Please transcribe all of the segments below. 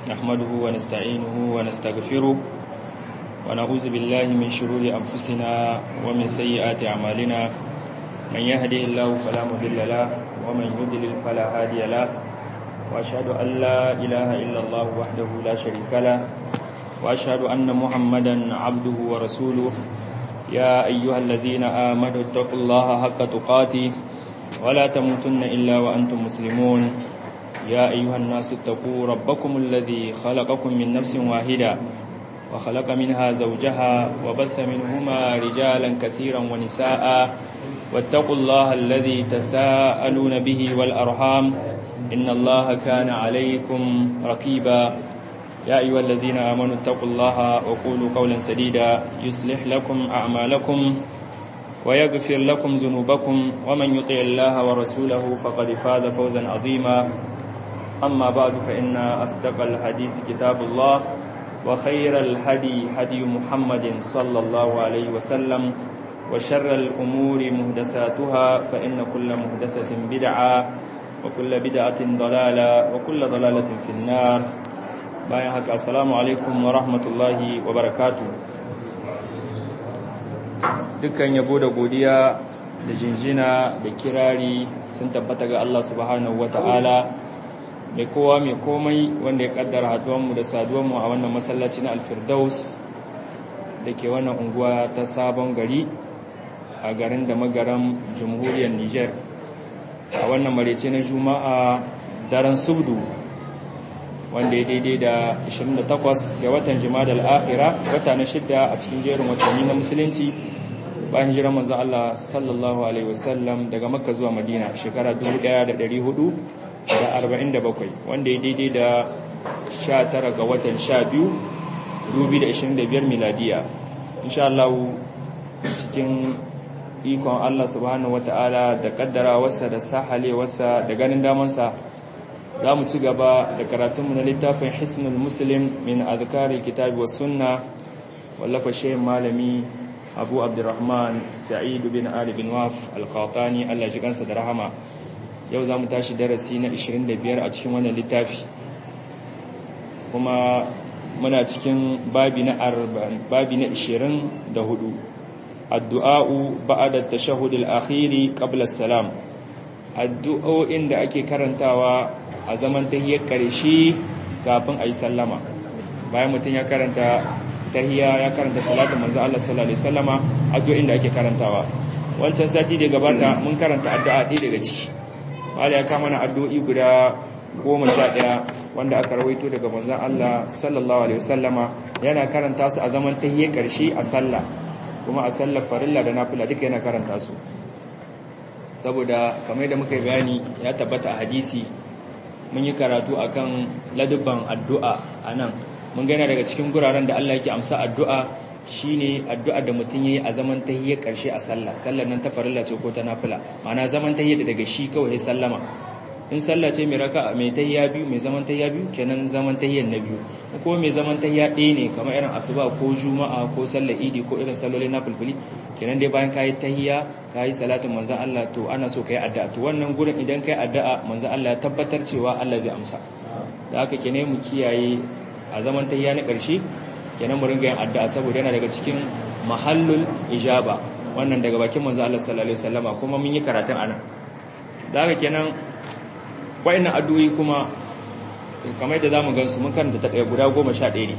نحمده ونستعينه ونستغفره ونعوذ بالله من شرور أنفسنا ومن سيئات أعمالنا من يهدي الله فلا مضل له ومن يضلل فلا هادي له وأشهد أن لا إله إلا الله وحده لا شريك له وأشهد أن محمدا عبده ورسوله يا أيها الذين آمنوا اتقوا الله حق تقاته ولا تموتن إلا وأنتم مسلمون يا أيها الناس اتقوا ربكم الذي خلقكم من نفس واحدة وخلق منها زوجها وبث منهما رجالا كثيرا ونساء واتقوا الله الذي تساءلون به والأرحام إن الله كان عليكم رقيبا يا أيها الذين آمنوا اتقوا الله وقولوا قولا سديدا يصلح لكم أعمالكم ويغفر لكم ذنوبكم ومن يطع الله ورسوله فقد فاز فوزا عظيما أما بعد فإن أصدق الحديث كتاب الله وخير الهدي هدي محمد صلى الله عليه وسلم وشر الأمور مهدساتها فإن كل مهدسة بدعة وكل بدعة ضلالة وكل ضلالة في النار bayan haka assalamu alaikum wa rahmatullahi wa barakatu dukkan yabo da godiya da jinjina da kirari sun tabbata ga Allah subhanahu wata'ala mai kowa mai komai wanda ya kaddara haduwanmu da saduwanmu a wannan masallaci na alfirdaus da ke wannan unguwa ta sabon gari a garin da magaran jamhuriyar niger a wannan marece na juma'a daren subdu wanda ya daidai da 28 ga watan jima'a al'akhira wata na shidda a cikin jerin watanni na musulunci bayan hijirar manzo Allah sallallahu alaihi wasallam daga makka zuwa madina shekara 1447 wanda ya daidai da 19 ga watan 12 2025 miladiya insha Allah cikin ikon Allah subhanahu wataala da kaddara wasa da sahale wasa da ganin damansa za mu ci gaba da karatunmu na littafin hisnul muslim min azkaril kitabi was sunna wallafa shehin malami abu abdurrahman sa'id bin ali bin waf al-qatani Allah ji kansa da rahama yau za mu tashi darasi na 25 a cikin wannan littafi kuma muna cikin babi na babi na 24 addu'a'u ba'da at-tashahhud al-akhir qabla as-salam addu'o'in da ake karantawa a zaman tahiyar ƙarshe kafin a yi sallama bayan mutum ya karanta tahiya ya karanta salatun manzo Allah sallallahu alaihi wasallama addu'o'in da ake karantawa wancan sati da gabata mun karanta addu'a ɗaya daga ciki wala ya kama na addu'o'i guda goma sha ɗaya wanda aka rawaito daga manzo Allah sallallahu alaihi wasallama yana karanta su a zaman tahiyar ƙarshe a sallah kuma a sallar farilla da nafila duka yana karanta su saboda kamar da muka yi bayani ya tabbata a hadisi mun yi karatu akan ladubban addu'a a nan mun gana daga cikin guraren da Allah yake amsa addu'a shine addu'a da mutum yayi a zaman tahiyya karshe a sallah sallar nan ta farilla ce ko ta nafila ma'ana zaman tahiyya daga shi kawai sallama in sallah ce mai raka mai tahiyya biyu mai zaman tahiyya biyu kenan zaman tahiyyan na biyu ko mai zaman tahiyya ɗaya ne kamar irin asuba ko juma'a ko sallar idi ko irin sallolin na fulfuli kenan dai bayan kayi tahiyya kayi salatin manzon Allah to ana so kai addu'a to wannan gurin idan kai addu'a manzon Allah ya tabbatar cewa Allah zai amsa da haka kenan mu kiyaye a zaman tahiyya na ƙarshe kenan mu ringa yin addu'a saboda yana daga cikin mahallul ijaba wannan daga bakin manzon Allah sallallahu alaihi wasallama kuma mun yi karatun anan da haka kenan wayannan addu'o'i kuma kamar da zamu gansu mun karanta ta guda 11 ne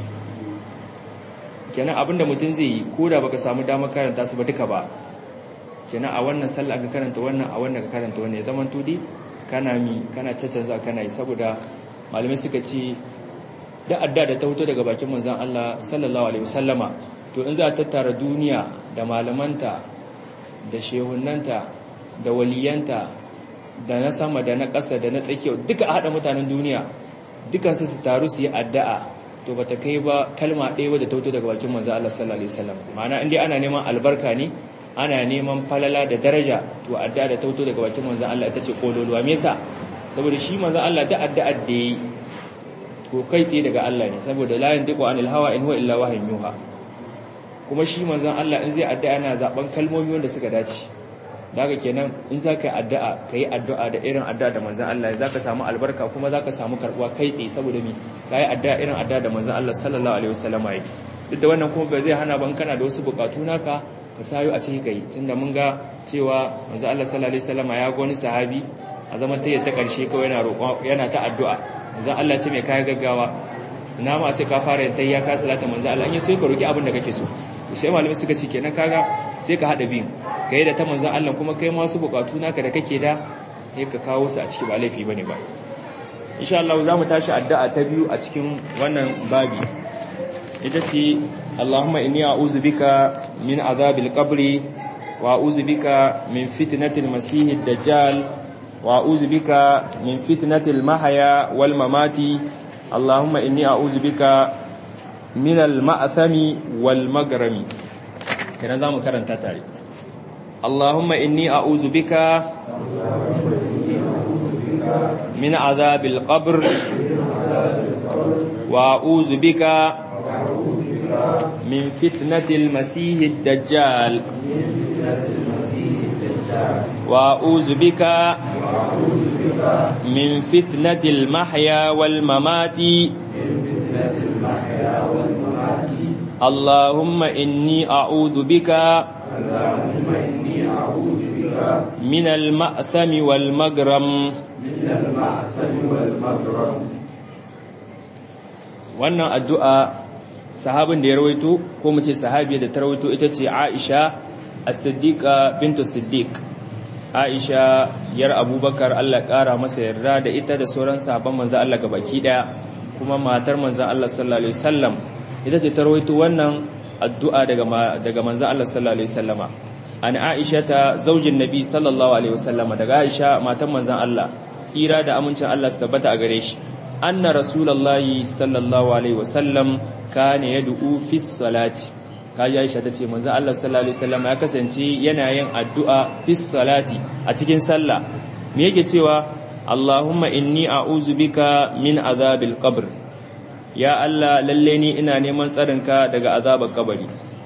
kenan abinda mutum zai yi ko da baka samu damar karanta su ba duka ba kenan a wannan sallah ka karanta wannan a wannan ka karanta wannan ya zaman tudi kana mi kana caccanza kana yi saboda malamai suka ce da adda da ta huto daga bakin manzon Allah sallallahu alaihi wasallama to in za a tattara duniya da malamanta da shehunnanta da waliyanta da na sama da na ƙasa da na tsakiya duka a haɗa mutanen duniya dukansu su taru su yi addu'a to bata kai ba kalma ɗaya wadda ta wuto daga bakin manzo Allah sallallahu alaihi wasallam ma'ana indai ana neman albarka ne ana neman falala da daraja to addu'a da ta wuto daga bakin manzo Allah ita ce kololuwa me yasa saboda shi manzo Allah da addu'a da yi to kai tsaye daga Allah ne saboda la yantiqu anil hawa in huwa illa wahyun yuha kuma shi manzon Allah in zai addu'a yana zaben kalmomi wanda suka dace daga kenan in za ka yi addu'a ka yi addu'a da irin addu'a da manzan Allah za ka samu albarka kuma za ka samu karɓuwa kai tsaye saboda mi ka yi addu'a irin addu'a da manzan Allah sallallahu alaihi wasallam ya duk da wannan kuma ba zai hana ban kana da wasu bukatu naka ka sayo a cikin kai tunda mun ga cewa manzan Allah sallallahu alaihi wasallam ya ga wani sahabi a zaman tayyar ta karshe kawai yana roƙo yana ta addu'a manzan Allah ce mai kai gaggawa ina ma a ce ka fara yin tayya ka salata manzan Allah in yi so ka roki abin da kake so to sai malamai suka ce kenan kaga sai ka hada biyun kai da ta manzan Allah kuma kai ma wasu bukatu naka da kake da sai ka kawo su a ciki ba laifi bane ba insha Allah za mu tashi addu'a ta biyu a cikin wannan babi ita ce Allahumma inni a'udhu bika min azabil qabri wa a'udhu bika min fitnatil masiihid dajjal wa a'udhu bika min fitnatil mahya wal mamati Allahumma inni a'udhu bika min al ma'thami wal magrami kana zamu karanta tare Allahumma inni a'udhu bika min azabil qabr wa a'udhu bika من فتنة المسيح الدجال وأعوذ بك من فتنة المحيا والممات اللهم إني أعوذ بك من المأثم والمغرم من المأثم والمغرم wannan addu'a sahabin da ya rawaito ko mu ce sahabiya da ta rawaito ita ce Aisha as-Siddiqa bintu Siddiq Aisha yar Abubakar Allah ƙara masa yarda da ita da sauran sahabban manzo Allah gabaki daya kuma matar manzo Allah sallallahu alaihi wasallam ita ce ta rawaito wannan addu'a daga daga manzo Allah sallallahu alaihi wasallama an Aisha ta zaujin Nabi sallallahu alaihi wasallama daga Aisha matar manzon Allah tsira da amincin Allah su tabbata a gare shi anna rasulullahi sallallahu alaihi wasallam kana yad'u fi salati kaji Aisha tace manzo Allah sallallahu alaihi wasallam ya kasance yana yin addu'a fi salati a cikin sallah me yake cewa Allahumma inni a'udhu bika min azabil qabr ya Allah lalle ni ina neman tsarinka daga azabar kabari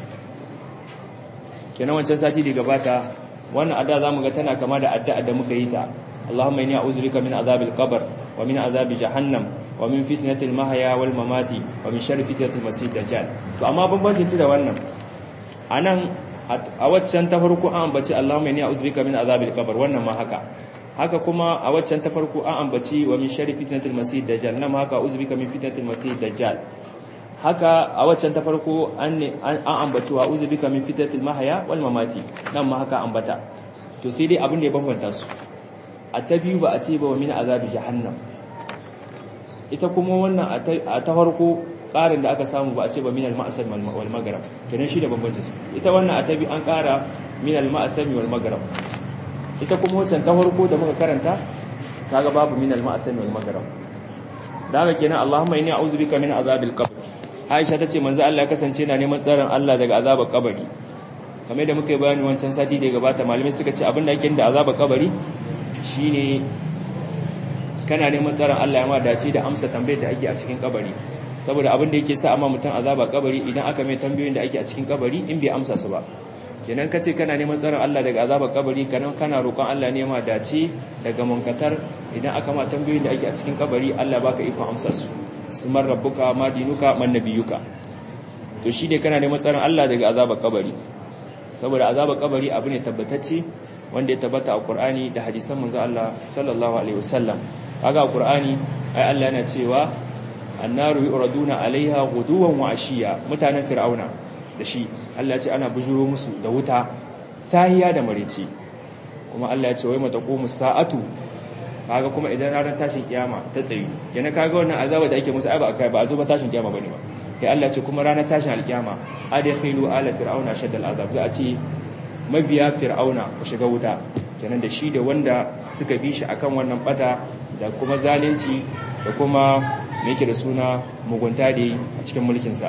kenan wancan sati da gabata wannan addu'a zamu ga tana kama da addu'a da muka yi ta Allahumma inni a'udhu bika min azabil qabr wa min azabi jahannam wa min fitnatil mahya wal mamati wa min sharri fitnatil masih dajjal to amma bambancin ta da wannan anan a waccan ta farko an ambaci Allahumma inni a'udhu bika min azabil qabr wannan ma haka haka kuma a waccan ta farko an ambaci wa min sharri fitnatil masih dajjal nan ma haka a'udhu bika min fitnatil masih dajjal haka a waccan ta farko an an ambaci wa a'udhu bika min fitnatil mahya wal mamati nan ma haka ambata to sai dai abin da ya bambanta su a ta biyu ba a ce ba wa min azabi jahannam ita kuma wannan a ta farko ƙarin da aka samu ba a ce ba min al-ma'asam wal maghrib kenan shi da bambanci su ita wannan a ta biyu an ƙara min al-ma'asam wal maghrib ita kuma wancan ta farko da muka karanta kaga babu min al-ma'asam wal maghrib daga kenan Allahumma inni a'udhu bika min azabil qabr Aisha tace manzo Allah ya kasance na neman tsaron Allah daga azabar kabari kamar da muka yi bayani wancan sati da ya gabata malamai suka ce abin da ake da azabar kabari shine kana neman tsaron Allah ya ma dace da amsa tambayar da ake a cikin kabari saboda abin da yake sa amma mutum azaba kabari idan aka mai tambayoyin da ake a cikin kabari in bai amsa su ba kenan kace kana neman tsaron Allah daga azabar kabari kana kana roƙon Allah ne ma dace daga munkatar idan aka ma tambayoyin da ake a cikin kabari Allah baka ikon amsa su sumar rabbuka ma dinuka man nabiyuka to shi ne kana neman tsaron Allah daga azabar kabari saboda azabar kabari abu ne tabbatacce wanda ya tabbata a Qur'ani da hadisan manzo Allah sallallahu alaihi wasallam kaga Qur'ani ai Allah yana cewa annaru yuraduna alaiha ghuduwan wa ashiya mutanen fir'auna da shi Allah ya ce ana bujuro musu da wuta sahiya da marici kuma Allah ya ce wai mataqumu sa'atu kaga kuma idan ranar tashin kiyama ta tsayu kenan kaga wannan azaba da ake musu ai ba akai ba a zo ba tashin kiyama bane ba sai Allah ya ce kuma ranar tashin alkiyama adkhilu ala fir'auna shaddal azab za a ce mabiya fir'auna ku shiga wuta kenan da shi da wanda suka bi shi akan wannan bata da kuma zalunci da kuma yake da suna mugunta da a cikin mulkinsa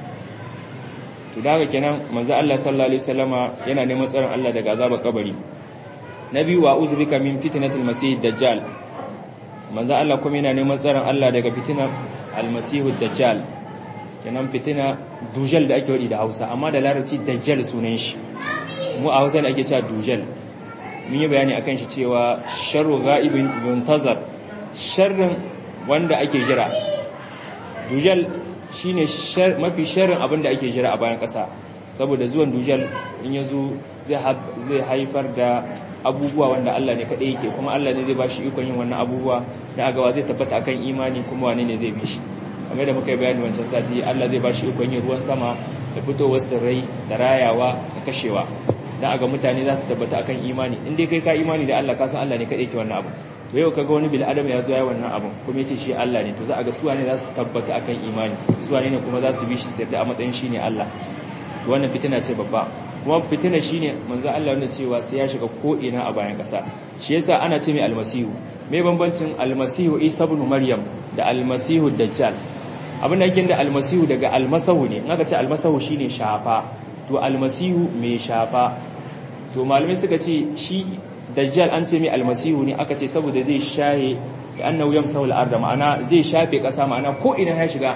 to daga kenan manzo Allah sallallahu alaihi wasallama yana neman tsaron Allah daga azabar kabari nabi wa uzbika min fitnatil masih dajjal manzo Allah kuma yana neman tsaron Allah daga fitinar almasih dajjal kenan fitina dujal da ake wadi da Hausa amma da larabci dajjal sunan shi mu a Hausa ne ake cewa dujal mun yi bayani akan shi cewa sharru ghaibin muntazar sharrin wanda ake jira dujal shine mafi sharrin abin da ake jira a bayan ƙasa saboda zuwan dujal in ya zo zai haifar da abubuwa wanda Allah ne kaɗai yake kuma Allah ne zai ba shi ikon yin wannan abubuwa da agawa zai tabbata akan imani kuma wane ne zai bi shi kamar da muka yi bayani wancan sati Allah zai ba shi ikon yin ruwan sama da fitowar tsirrai da rayawa da kashewa dan aga mutane za su tabbata akan imani in dai kai ka imani da Allah ka san Allah ne kaɗai yake wannan abu to yau kaga wani bil adam ya zo ya wannan abun kuma yace shi Allah ne to za a ga suwa ne za su tabbata akan imani suwa ne kuma za su bi shi sai da a matsayin shi ne Allah to wannan fitina ce babba kuma fitina shine manzo Allah wanda cewa sai ya shiga ko ina a bayan kasa shi yasa ana ce mai almasihu me bambancin almasihu Isa ibn Maryam da almasihu dajjal abin da yake da almasihu daga almasahu ne in aka ce almasahu shine shafa to almasihu mai shafa to malamai suka ce shi dajjal an ce mai almasihu ne aka ce saboda zai shaye da annahu yamsahu al-ard ma'ana zai shafe kasa ma'ana ko ina ya shiga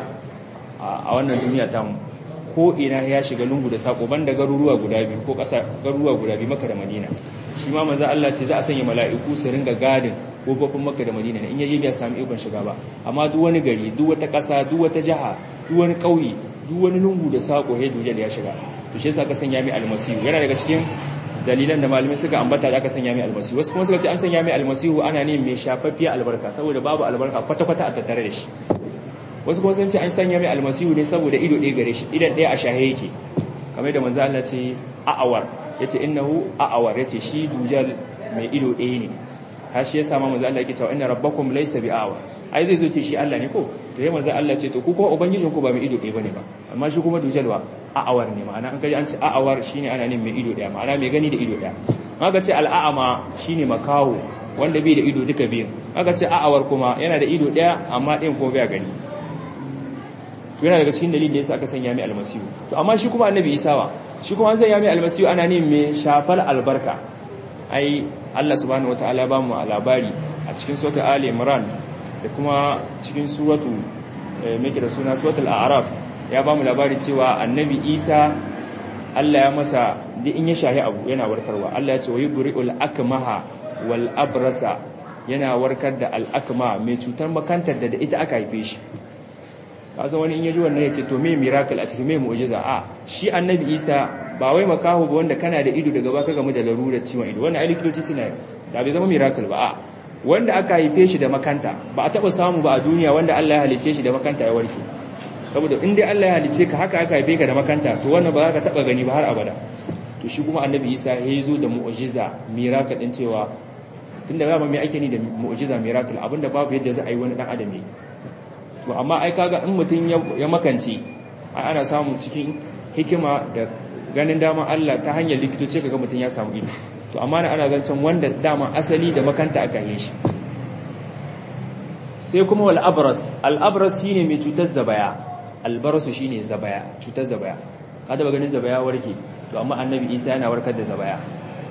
a wannan duniya ta mu ko ina ya shiga lungu da sako banda garuruwa guda biyu ko kasa garuruwa guda biyu Makka da Madina shi ma manzo Allah ce za a sanya mala'iku su ringa gadin kofofin Makka da Madina in yaje bai samu ikon shiga ba amma duk wani gari duk wata kasa duk wata jaha duk wani kauye duk wani lungu da sako he dujal ya shiga to shi yasa ka sanya mai almasihu yana daga cikin dalilan da malamai suka ambata da aka sanya mai almasihu wasu kuma suka ce an sanya mai almasihu ana ne mai shafaffiya albarka saboda babu albarka kwata-kwata a tattare da shi wasu kuma sun ce an sanya mai almasihu ne saboda ido ɗaya gare shi idan ɗaya a shahe yake kamar da manzo Allah ce a'awar yace innahu a'awar yace shi dujal mai ido ɗaya ne har shi yasa ma manzo Allah yake cewa inna rabbakum laysa bi'awar ai zai zo ce shi Allah ne ko to yayin manzo Allah ce to ku kuma ubangijinku ba mai ido ɗaya bane ba amma shi kuma dujal wa a'awar ne ma'ana an kaji an ce a'awar shine ana nin mai ido ɗaya ma'ana mai gani da ido ɗaya aka ce al'a'ama shine makawo wanda bai da ido duka biyun aka ce a'awar kuma yana da ido ɗaya amma ɗayan kuma bai gani to yana daga cikin dalilin da yasa aka sanya mai almasihu to amma shi kuma annabi isa wa shi kuma an sanya mai almasihu ana nin mai shafal albarka ai Allah subhanahu wataala ba mu labari a cikin suratul ali imran da kuma cikin suratu mai da suna suratul a'raf ya ba mu labari cewa annabi isa Allah ya masa da in ya shahi abu yana warkarwa Allah ya ce wa yubri'ul akmaha wal abrasa yana warkar da al akma mai cutar makantar da ita aka haife shi kasan wani in yaji wannan ya ce to me miracle a cikin me mu'jiza a shi annabi isa ba wai makaho ba wanda kana da ido daga baka gamu da larurar ciwon ido wannan ai likitoci suna da bai zama miracle ba a wanda aka haife shi da makanta ba a taba samu ba a duniya wanda Allah ya halice shi da makanta ya warke saboda in dai Allah ya halice ka haka aka haife ka da makanta to wannan ba za ka taba gani ba har abada to shi kuma annabi Isa ya zo da mu'jiza miracle din cewa tunda ba mai ake ni da mu'jiza miracle abinda babu yadda za a yi wani dan adam ne to amma ai kaga in mutun ya makance ai ana samu cikin hikima da ganin dama Allah ta hanyar likitoci kaga mutun ya samu ido to amma ana zancen wanda dama asali da makanta aka yi shi sai kuma wal abras al abras shine mai cutar zabaya al barasu shine zabaya cutar zabaya kada ba ganin zabaya warke to amma annabi Isa yana warkar da zabaya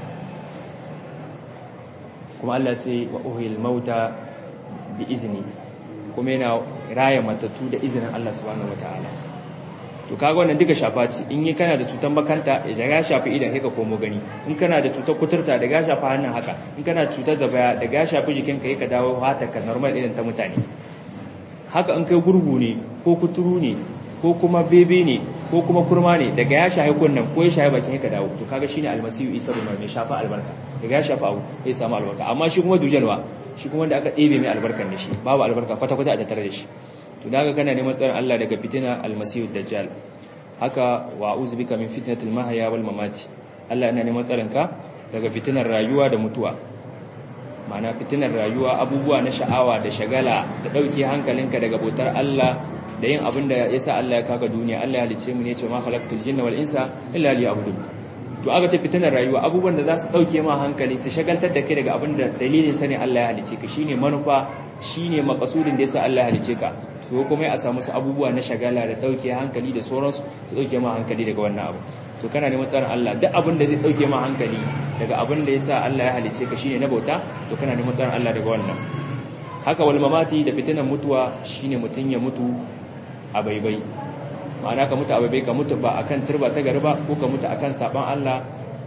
kuma Allah ce wa uhil mauta bi izni kuma yana raya matattu da izinin Allah subhanahu wataala to kaga wannan duka shafa ce in yi kana da cutar makanta ya ga shafi idan kai ka komo gani in kana da cutar kuturta da ga shafa hannun haka in kana da cutar zabaya da ga shafi jikin ka ka dawo hata ka normal irin ta mutane haka in kai gurgu ne ko kuturu ne ko kuma bebe ne ko kuma kurma ne daga ya shafi kunnan ko ya shafi bakin ka dawo to kaga shine almasihu isa bin mai shafa albarka daga ya shafa abu ya samu albarka amma shi kuma dujalwa shi kuma wanda aka ɗebe mai albarkar da shi babu albarka kwata-kwata a tattare da shi to daga kana neman tsarin Allah daga fitina almasihu dajjal haka wa a'udhu bika min fitnatil mahya wal mamati Allah yana neman tsarin ka daga fitinar rayuwa da mutuwa ma'ana fitinar rayuwa abubuwa na sha'awa da shagala da dauke hankalinka daga bautar Allah da yin abin da yasa Allah ya kaga duniya Allah ya halice mu ne ce ma khalaqtul jinna wal insa illa liya'budun to aka ce fitinar rayuwa abubuwan da za su dauke ma hankali su shagaltar da kai daga abin da dalilin sa ne Allah ya halice ka shine manufa shine makasudin da yasa Allah ya halice ka to kuma a samu su abubuwa na shagala da dauke hankali da sauransu su dauke ma hankali daga wannan abu to kana neman tsarin Allah duk abin da zai dauke ma hankali daga abin da yasa Allah ya halice ka shine na bauta to kana neman tsarin Allah daga wannan haka wal mamati da fitinan mutuwa shine mutun ya mutu a baibai ma'ana ka mutu a baibai ka mutu ba akan turba ta gari ba ko ka mutu akan saban Allah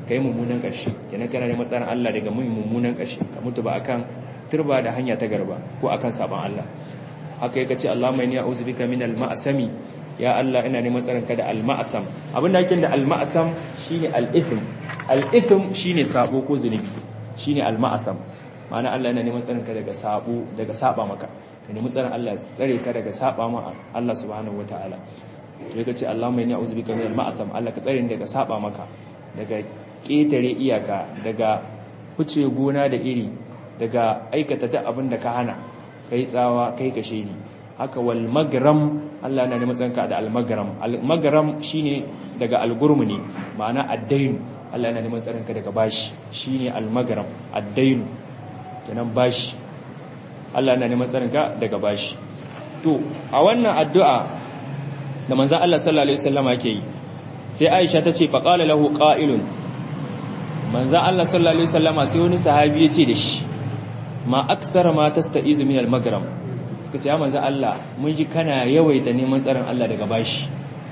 kai mummunan ƙarshe kenan kana neman tsarin Allah daga mun mummunan ƙarshe ka mutu ba akan turba da hanya ta garba ko akan saban Allah haka yake ce Allahumma inni a'udhu bika min al-ma'sami ya Allah ina neman tsarin ka da al-ma'sam abin da yake da al-ma'sam shine al-ithm al-ithm shine sabo ko zunubi shine al-ma'sam ma'ana Allah yana neman tsarin ka daga sabo daga saba maka ka nemi tsarin Allah tsare ka daga saba ma Allah subhanahu wataala to yake ce Allahumma inni a'udhu bika min al-ma'sam Allah ka tsare ni daga saba maka daga ketare iyaka daga huce gona da iri daga aikata duk abin da ka hana kai tsawa kai kashe ni haka wal magram Allah yana neman tsanka da al magram al magram shine daga al gurmuni ma'ana addain Allah yana neman tsarinka daga bashi shine al magram addain kenan bashi Allah yana neman tsarinka daga bashi to a wannan addu'a da manzon Allah sallallahu alaihi wasallam yake yi sai Aisha ta ce faqala lahu qa'ilun manzon Allah sallallahu alaihi wasallama sai wani sahabi ya ce da shi ma aksara ma tasta'izu min al-magram suka ce ya manzo Allah mun ji kana yawaita neman tsaron Allah daga bashi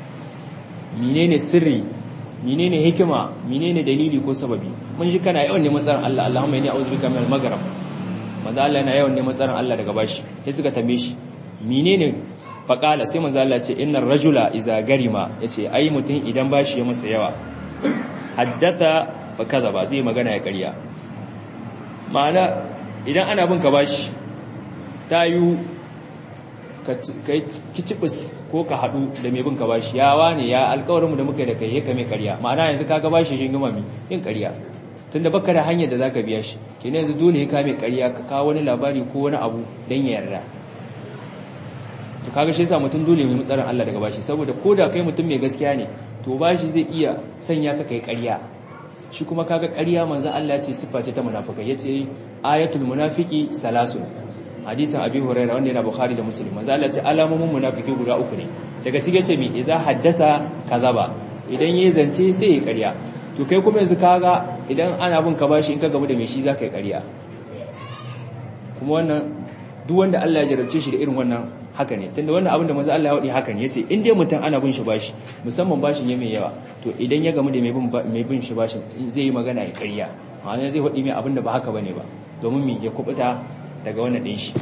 menene sirri menene hikima menene dalili ko sababi mun ji kana yawan neman tsaron Allah Allahumma inni a'udhu bika min al-magram manzo Allah yana yawan neman tsaron Allah daga bashi sai suka tambaye shi menene faqala sai manzo Allah ce innar rajula iza garima yace ai mutum idan bashi ya masa yawa haddatha fa kaza ba zai magana ya ƙarya ma'ana idan ana bin ka bashi ta yi ka kicibis ko ka haɗu da mai bin ka bashi yawa ne ya alkawarinmu da muka da kai ya kame karya ma'ana yanzu ka bashi shi gama mi yin karya tunda baka da hanyar da za ka biya shi ke yanzu dole ya kame karya ka kawo wani labari ko wani abu don ya yarda to kaga shi yasa mutum dole mai mutsarin Allah daga bashi saboda ko da kai mutum mai gaskiya ne to bashi zai iya sanya ka kai karya shi kuma kaga ƙarya manzo Allah ce siffa ce ta munafikai yace ayatul munafiki salasun hadisin abi hurairah wanda yana bukhari da muslim manzo Allah ce alamomin munafiki guda uku ne daga cike ce mi idza haddasa kazaba idan yayi zance sai ya ƙarya to kai kuma yanzu kaga idan ana bin ka bashi in ka gamu da mai shi zaka yi ƙarya kuma wannan duk wanda Allah ya jarabce shi da irin wannan haka ne tunda wannan abin da manzo Allah ya wadi haka ne yace in dai mutum ana bin shi bashi musamman bashin ya mai yawa to idan ya gamu da mai bin mai bin shi bashin zai yi magana ya ƙarya ma'ana zai wadi mai abin da ba haka bane ba domin mi ya kubuta daga wannan din shi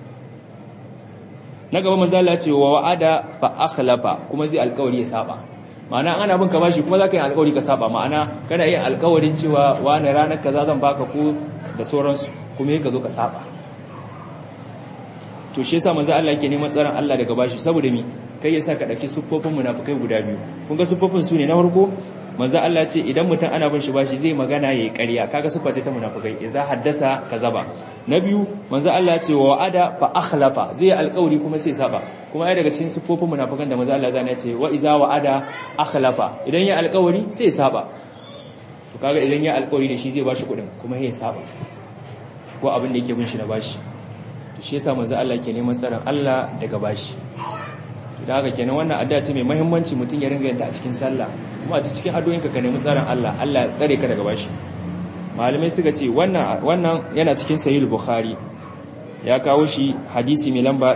na gaba manzo Allah ya ce wa wa'ada fa akhlafa kuma zai alƙawari ya saba ma'ana ana bin ka bashi kuma zaka yi alƙawari ka saba ma'ana kana yin alƙawarin cewa wani ranar kaza zan baka ko da sauransu kuma ka zo ka saba to shi yasa manzo Allah yake neman tsaron Allah daga bashi saboda mi kai yasa ka dauki siffofin munafikai guda biyu kun ga siffofin su ne na farko manzo Allah ce idan mutum ana bin shi bashi zai magana yayi ƙarya kaga siffa ce ta munafikai idza haddasa kazaba na biyu manzo Allah ce wa ada fa akhlafa zai alƙawari kuma sai saba kuma ai daga cikin siffofin munafikan da manzo Allah zai ce wa iza wa ada akhlafa idan ya alƙawari sai saba to kaga idan ya alƙawari da shi zai bashi kuɗin kuma ya saba ko abin da yake bin shi na bashi shi yasa manzo Allah ke neman tsaron Allah daga bashi da haka kenan wannan addu'a ce mai muhimmanci mutum ya ringa yanta a cikin sallah kuma a cikin addu'o'inka ka nemi tsaron Allah Allah tsare ka daga bashi malamai suka ce wannan wannan yana cikin sahih bukhari ya kawo shi hadisi mai lamba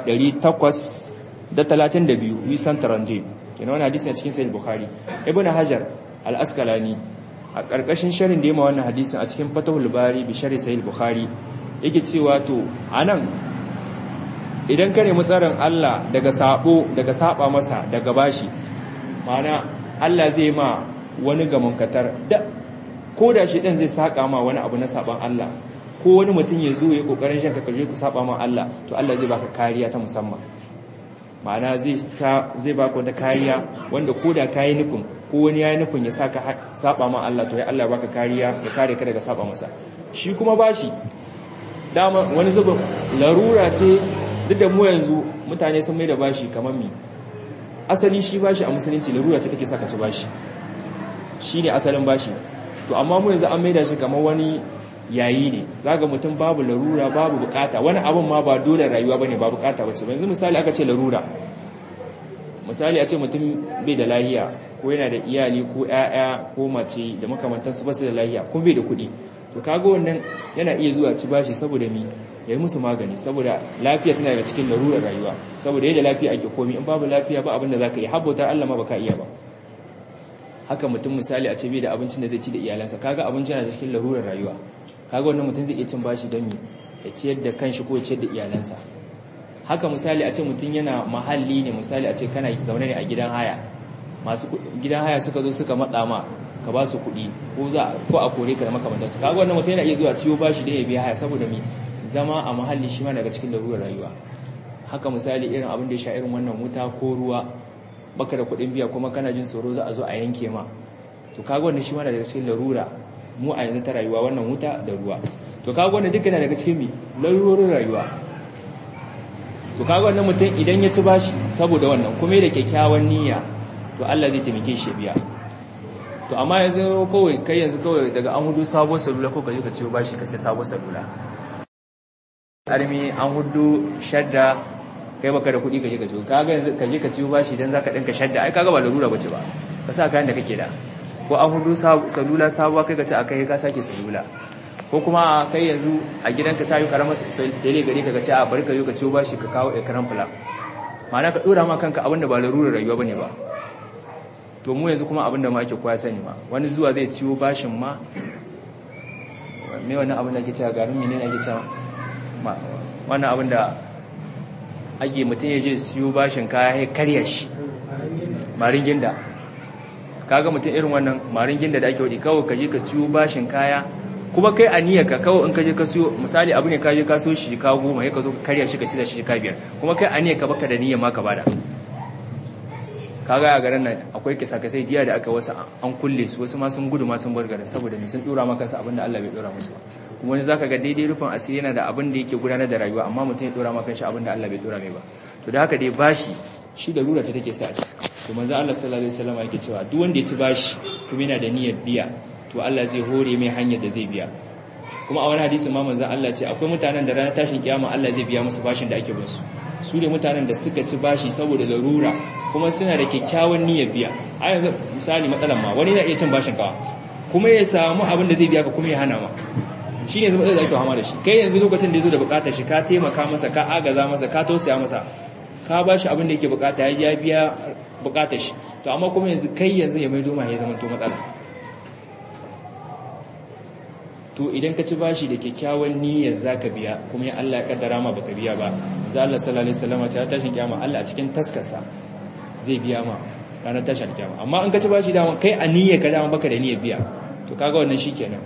832 wisan tarande kenan wannan hadisi ne cikin sahih bukhari ibnu hajar al-asqalani a karkashin sharhin da yema wannan hadisin a cikin fatahul bari bi sharhi sahih bukhari yake cewa to anan idan ka nemi tsarin Allah daga sabo daga saba masa daga bashi mana Allah zai ma wani gamankatar da ko da shi dan zai saka ma wani abu na saban Allah ko wani mutum ya zo ya kokarin shan kaje ku saba ma Allah to Allah zai baka kariya ta musamman ma'ana zai zai baka wata kariya wanda ko da kai nufin ko wani yayi nufin ya saka saba ma Allah to ya Allah baka kariya ya kare ka daga saba masa shi kuma bashi dama wani zubin larura ce duk da mu yanzu mutane sun mai da bashi kamar mi asali shi bashi a musulunci larura ce take saka ci bashi shi ne asalin bashi to amma mu yanzu an mai da shi kamar wani yayi ne zaga mutum babu larura babu bukata wani abin ma ba dole rayuwa bane ba bukata bace ba yanzu misali aka ce larura misali a ce mutum bai da lahiya ko yana da iyali ko ƴaƴa ko mace da makamantansu ba su da lahiya kuma bai da kuɗi to kaga wannan yana iya zuwa ci bashi saboda mi ya yi musu magani saboda lafiya tana daga cikin larurar rayuwa saboda yadda lafiya ake komi in babu lafiya ba abin da za ka yi habbauta Allah ma ba ka iya ba haka mutum misali a ce bai da abincin da zai ci da iyalansa kaga abinci yana cikin larurar rayuwa kaga wannan mutum zai iya cin bashi don ya ciyar da kanshi ko ya ciyar da iyalansa haka misali a ce mutum yana mahalli ne misali a ce kana zaune ne a gidan haya masu gidan haya suka zo suka matsa ma ka ba su kuɗi ko za ko a kore ka da makamantar su kaga wannan mutum yana iya zuwa ciwo bashi da ya biya haya saboda me zama a mahalli shi ma daga cikin larurar rayuwa haka misali irin abin da ya sha irin wannan wuta ko ruwa baka da kuɗin biya kuma kana jin tsoro za a zo a yanke ma to kaga wannan shi ma daga cikin larura mu a yanzu ta rayuwa wannan wuta da ruwa to kaga wannan dukkan daga cikin mi larurorin rayuwa to kaga wannan mutum idan ya ci bashi saboda wannan kuma da kyakkyawan niyya to Allah zai taimake shi biya to amma yanzu kawai kai yanzu kawai daga an hudu sabon salula ko kaje ka ciwo bashi ka sai sabon salula armi an hudu shadda kai baka da kuɗi kaje ka ciwo kaga yanzu kaje ka ciwo bashi dan zaka dinka shadda ai kaga ba larura bace ba ka sa kayan da kake da ko an hudu salula sabuwa kai ka ci akai ka sake salula ko kuma kai yanzu a gidanka ta yi karamar tele gari ka ce a bari ka yi ka ciwo bashi ka kawo ekran fula ma'ana ka dora ma kanka abinda ba larurar rayuwa bane ba to mu yanzu kuma abinda ma ake koya sani ma wani zuwa zai ciwo bashin ma me wannan abin da ake cewa garin menene ake cewa wannan abin da ake mutum ya je siyo bashin kaya ya karya shi marin ginda kaga mutum irin wannan marin ginda da ake wadi kawai ka je ka ciwo bashin kaya kuma kai a niyyarka kawai in ka je ka siyo misali abu ne ka je ka siyo shi ka goma sai ka zo ka karya shi ka shi da shi ka biyar kuma kai a niyyarka baka da niyyar ma ka bada kaga a garin nan akwai kisa-kisai diya da aka wasu an kulle su wasu ma sun gudu ma sun bar garin saboda mai sun dora maka su abinda Allah bai dora musu ba kuma wani zaka ga daidai rufin asiri yana da abin da yake gudanar da rayuwa amma mutum ya dora maka shi abinda Allah bai dora mai ba to da haka dai bashi shi da rura ta take sa a ciki to manzo Allah sallallahu alaihi wasallam yake cewa duk wanda ya ci bashi kuma yana da niyyar biya to Allah zai hore mai hanyar da zai biya kuma a wani hadisi ma manzo Allah ce akwai mutanen da ranar tashin kiyama Allah zai biya musu bashin da ake bin su su ne mutanen da suka ci bashi saboda larura kuma suna da kyakkyawan niyyar biya a yanzu misali matsalan ma wani na iya cin bashin kawa kuma ya samu abin da zai biya ka kuma ya hana ma shi ne zama da ake hama da shi kai yanzu lokacin da ya zo da bukatar shi ka taimaka masa ka agaza masa ka tausaya masa ka ba shi abin da yake bukata ya biya bukatar shi to amma kuma yanzu kai yanzu ya mai doma ya zama to matsala to idan ka ci bashi da kyakkyawan niyyar zaka biya kuma ya Allah ya kaddara ma baka biya ba za Allah sallallahu alaihi wasallam ta tashin kiyama Allah a cikin taskarsa zai biya ma ranar tashin kiyama amma in ka ci bashi dama kai a niyyar ka dama baka da niyyar biya to kaga wannan shikenan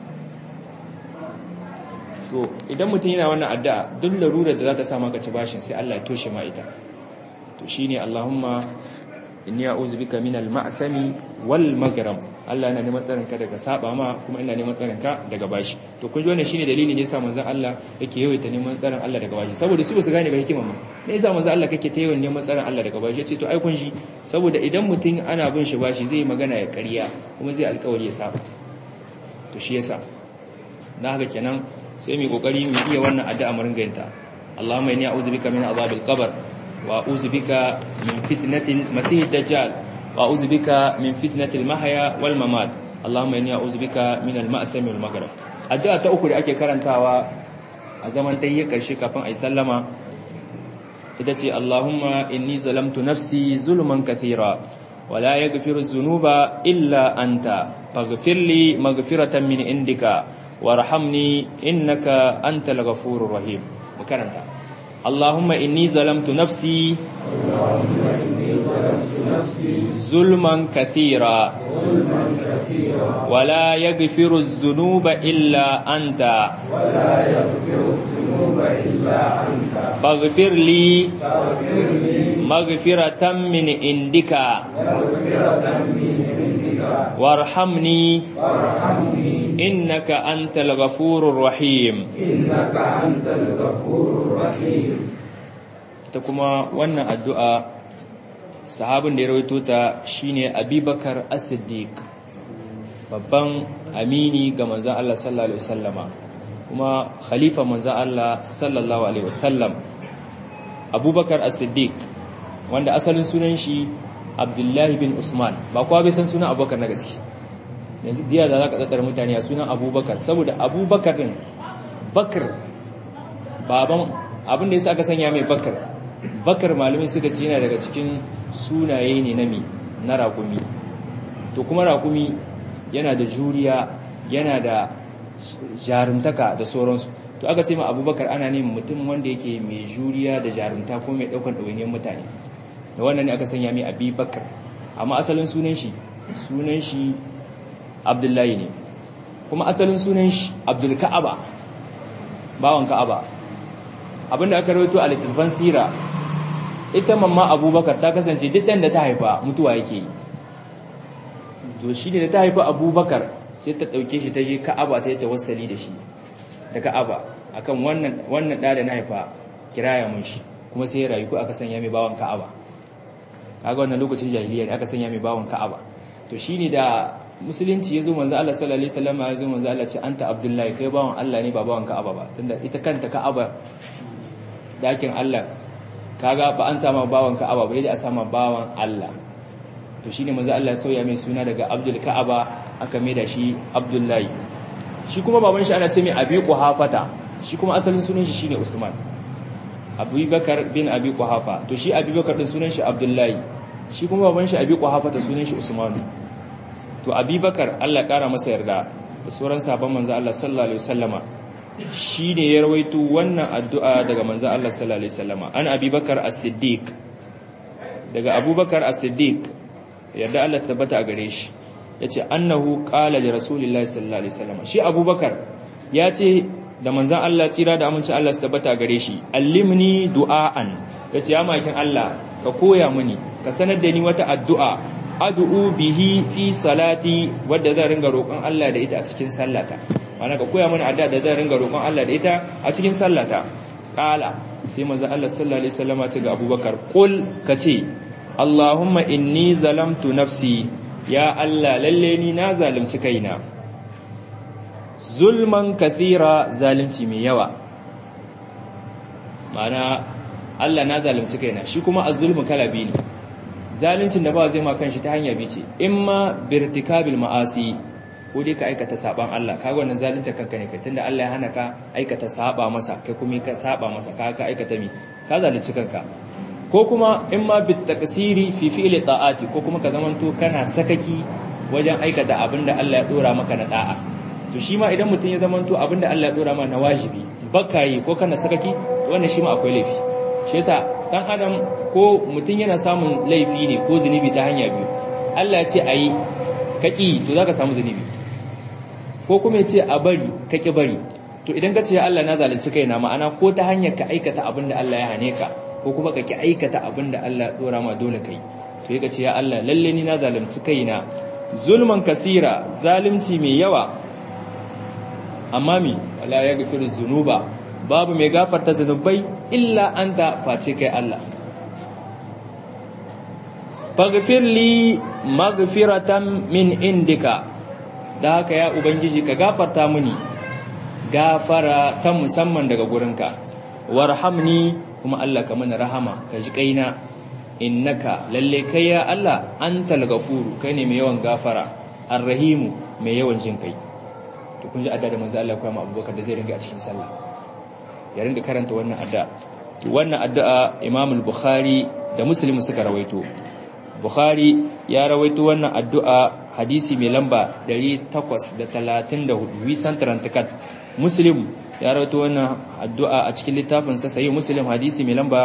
to idan mutum yana wannan addu'a duk larurar da za ta sa maka ci bashin sai Allah ya toshe ma ita to shine Allahumma inni a'udhu bika minal ma'sami wal maghram Allah yana neman tsarin ka daga saba ma kuma ina neman tsarin ka daga bashi to kun ji wannan shine dalilin da yasa manzon Allah yake yawaita neman tsarin Allah daga bashi saboda su ba su gane ba hikimar ma me yasa manzon Allah kake ta yawan neman tsarin Allah daga bashi yace to ai kun shi saboda idan mutum ana bin shi bashi zai magana ya ƙarya kuma zai alƙawari ya saba to shi yasa na haka kenan sai mu kokari mu iya wannan addu'a mu ringa yinta Allahumma inni a'udhu bika min adhabil qabr wa a'udhu bika min fitnatil masih dajjal wa a'udhu bika min fitnatil mahya wal mamat Allahumma inni a'udhu bika min al ma'sam wal maghrib addu'a ta uku da ake karantawa a zaman tayyar karshe kafin ayi sallama ita ce Allahumma inni zalamtu nafsi zulman kathira wa la yaghfiru dhunuba illa anta faghfir li maghfiratan min indika warhamni innaka antal ghafurur rahim makaranta Allahumma inni zalamtu nafsi zulman kathira wala yaghfiru adh-dhunuba illa anta faghfir li maghfiratan min indika warhamni innaka antal ghafurur rahim innaka antal ghafurur rahim ta kuma wannan addu'a sahabin da ya rawaito ta shine Abubakar As-Siddiq babban amini ga manzon Allah sallallahu alaihi wasallama kuma khalifa manzon Allah sallallahu alaihi wasallam Abubakar As-Siddiq wanda asalin sunan shi Abdullahi bin Usman ba kowa bai san sunan Abubakar na gaske yanzu diya da zaka tsatsar mutane a sunan Abubakar saboda Abubakar din Bakar baban abin da yasa aka sanya mai Bakar Bakar malumin suka ce yana daga cikin sunaye ne na mi na ragumi to kuma raƙumi yana da juriya yana da jarumtaka da sauransu to aka ce ma abubakar ana neman mutum wanda yake mai juriya da jarumta ko mai ɗaukar ɗawainiyar mutane da wannan ne aka sanya mai abubakar amma asalin sunan shi sunan shi abdullahi ne kuma asalin sunan shi abdul ka'aba bawan ka'aba abinda aka rawaito a littattafan sira ita mamma abubakar ta kasance duk da ta haifa mutuwa yake yi to shi ne da ta haifa abubakar sai ta ɗauke shi ta je ka'aba ta yi tawassali da shi da ka'aba akan wannan wannan ɗa da na haifa kiraya mun shi kuma sai ya rayu ko aka sanya mai bawan ka'aba kaga wannan lokacin jahiliya ne aka sanya mai bawan ka'aba to shine da musulunci yazo manzo Allah sallallahu alaihi wasallam ya zo manzo Allah ce anta abdullahi kai bawan Allah ne ba bawan ka'aba ba tunda ita kanta ka'aba dakin Allah kaga ba an sama bawan ka'aba ba yadda a sama bawan Allah to shine manzo Allah ya sauya mai suna daga Abdul Ka'aba aka mai da shi Abdullahi shi kuma baban shi ana ce mai Abi Quhafata shi kuma asalin sunan shi shine Usman Abubakar bin Abi Quhafa to shi Abubakar din sunan shi Abdullahi shi kuma baban shi Abi Quhafata sunan shi Usman to Abubakar Allah kara masa yarda da sauran sahabban manzo Allah sallallahu alaihi wasallama shine ya rawaito wannan addu'a daga manzo Allah sallallahu alaihi wasallama an Abubakar as-Siddiq daga Abubakar as-Siddiq yadda Allah tabbata a gare shi yace annahu qala li rasulillahi sallallahu alaihi wasallam shi abubakar yace da manzon Allah tsira da aminci Allah su tabbata a gare shi allimni du'aan yace ya makin Allah ka koya mini ka sanar da ni wata addu'a ad'u bihi fi salati wadda zan ringa roƙon Allah da ita a cikin sallata ma'ana ka koya mini addu'a da zan ringa roƙon Allah da ita a cikin sallata qala sai manzon Allah sallallahu alaihi wasallam ya ce ga abubakar qul kace Allahumma inni zalamtu nafsi ya Allah lalle ni na zalunci kaina zulman kathira zalunci mai yawa mana Allah na zalunci kaina shi kuma az-zulmu kala biyu ne zaluncin da ba zai ma kanshi ta hanya bice imma birtikabil ma'asi ko dai ka aikata saban Allah kaga wannan zalunta kanka ne kai tunda Allah ya hana ka aikata saba masa kai kuma ka saba masa ka ka aikata mi ka zalunci kanka ko kuma in ma bit taqsiri fi fi'li ta'ati ko kuma ka zamanto kana sakaki wajen aikata abinda Allah ya dora maka na da'a to shi ma idan mutum ya zamanto abinda Allah ya dora maka na wajibi baka yi ko kana sakaki wannan shi ma akwai laifi shi yasa dan adam ko mutum yana samun laifi ne ko zunubi ta hanya biyu Allah ya ce ayi kaki to zaka samu zunubi ko kuma ya ce a bari kaki bari to idan ka ce ya Allah na zalunci kaina ma'ana ko ta hanyar ka aikata abinda Allah ya hane ka ko kuma ka ki aikata abin da Allah ya dora ma dole kai to yaka ce ya Allah lalle ni na zalunci kaina zulman kasira zalunci mai yawa amma mi wala yaghfiru zunuba babu mai gafarta zunubai illa anta face kai Allah faghfir li maghfiratan min indika da haka ya ubangiji ka gafarta mini gafara ta musamman daga gurinka warhamni kuma Allah ka mana rahama ka ji kaina innaka lalle kai ya Allah antal ghafuru kai ne mai yawan gafara arrahimu mai yawan jin kai to kun ji adda da manzo Allah kuma Abubakar da zai ringa a cikin sallah ya ringa karanta wannan adda wannan addu'a Imam al-Bukhari da Muslim suka rawaito Bukhari ya rawaito wannan addu'a hadisi mai lamba 834 wisan tarantakat Muslim ya rawaito wannan addu'a a cikin littafin sa sahih Muslim hadisi mai lamba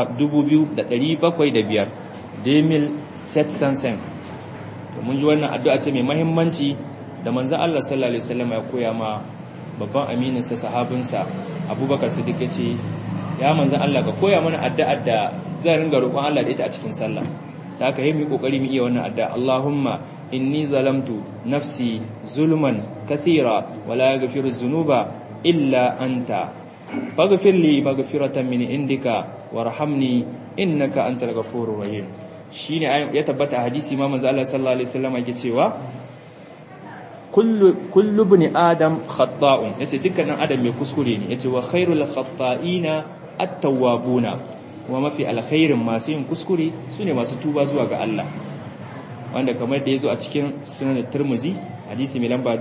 2705 demil set sansen to mun ji wannan addu'a ce mai muhimmanci da manzon Allah sallallahu alaihi wasallam ya koya ma babban aminin sa sahabin sa Abubakar Siddiq yace ya manzon Allah ka koya mana addu'ar da zan ringa roƙon Allah da ita a cikin sallah da aka yi mu kokari mu iya wannan addu'a Allahumma inni zalamtu nafsi zulman kathira wala yaghfiru dhunuba illa anta faghfir li maghfiratan min indika warhamni innaka antal ghafurur rahim shine ya tabbata hadisi ma manzo Allah sallallahu alaihi wasallam yake cewa kullu kullu ibn adam khata'un yace dukkanin adam mai kuskure ne yace wa khairul khata'ina at-tawwabuna kuma mafi alkhairin masu yin kuskure sune masu tuba zuwa ga Allah wanda kamar da yazo a cikin sunan Tirmidhi hadisi mai lamba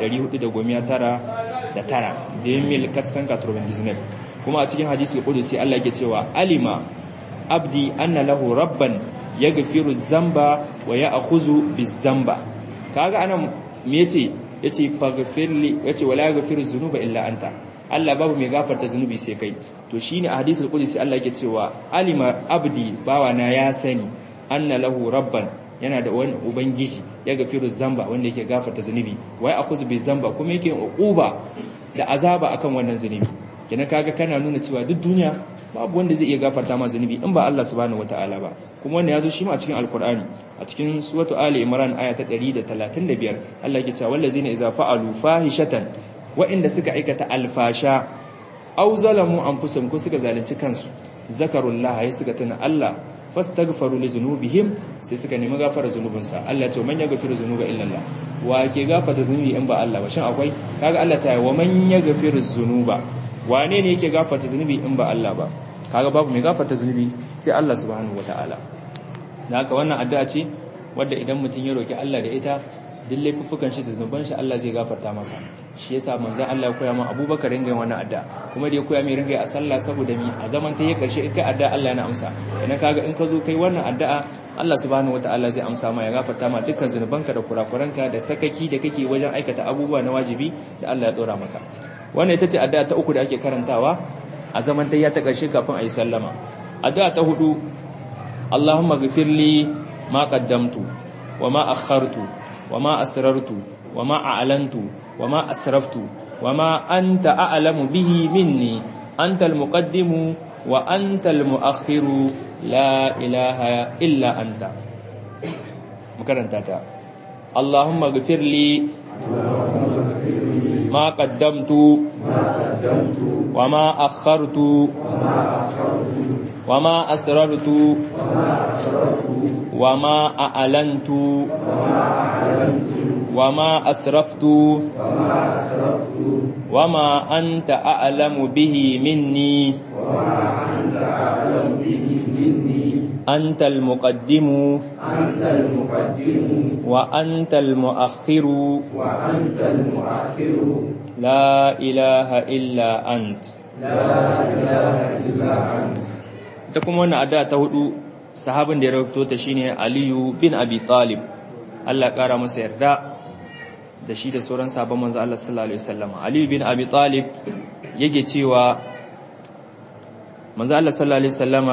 2499 da tara da mil katsan katurban disney kuma a cikin hadisi kudusi Allah yake cewa alima abdi anna lahu rabban yaghfiru zamba wa ya'khudhu bizamba kaga anan me yace yace faghfirli yace wala yaghfiru dhunuba illa anta Allah babu mai gafarta zunubi sai kai to shine a hadisul qudsi Allah yake cewa alima abdi bawana ya sani anna lahu rabban yana da wani ubangiji ya gafiru zamba wanda yake gafarta zunubi wai akuzu bi zamba kuma yake uquba da azaba akan wannan zunubi kina kaga kana nuna cewa duk duniya babu wanda zai iya gafarta ma zunubi in ba Allah subhanahu wataala ba kuma wannan yazo shi ma a cikin alqur'ani a cikin suratu ali imran aya ta 135 Allah yake cewa wallazina idza fa'alu fahishatan wa'inda suka aikata alfasha aw zalamu anfusahum ko suka zalunci kansu zakarullah ya suka tuna Allah fastaghfaru li zunubihim sai suka nemi gafara zunubinsa Allah ya ce man yaghfiru zunuba illa Allah wa ke gafarta zunubi in ba Allah ba shin akwai kaga Allah ta yi wa man yaghfiru zunuba wane ne yake gafarta zunubi in ba Allah ba kaga babu mai gafarta zunubi sai Allah subhanahu wataala da haka wannan addu'a ce wadda idan mutum ya roki Allah da ita duk laifuffukan shi da zunuban shi Allah zai gafarta masa shi yasa manzon Allah ya koya min Abubakar ringa wannan addu'a kuma da ya koya min ringa a sallah saboda mi a zaman ta yi karshe in kai addu'a Allah yana amsa idan kaga in ka zo kai wannan addu'a Allah subhanahu wataala zai amsa ma ya gafarta ma dukkan zunubanka da kurakuranka da sakaki da kake wajen aikata abubuwa na wajibi da Allah ya dora maka wannan ita ce addu'a ta uku da ake karantawa a zaman ta ta karshe kafin a yi sallama addu'a ta hudu Allahumma ghfirli ma qaddamtu wa ma akhartu وما أسررت وما أعلنت وما أسرفت وما أنت أعلم به مني أنت المقدم وأنت المؤخر لا إله إلا أنت مكرنتاتا اللهم اغفر لي ما قدمت وما أخرت وما أسررت وما أعلنت وما أسرفت وما أنت أعلم به مني أنت المقدم أنت المقدم وأنت المؤخر وأنت المؤخر لا إله إلا أنت لا إله إلا أنت ita kuma wannan addu'a ta hudu sahabin da ya rawaito ta shine Aliyu bin Abi Talib Allah kara masa yarda da shi da sauran sahabban manzo Allah sallallahu alaihi wasallam Aliyu bin Abi Talib yake cewa manzo Allah sallallahu alaihi wasallama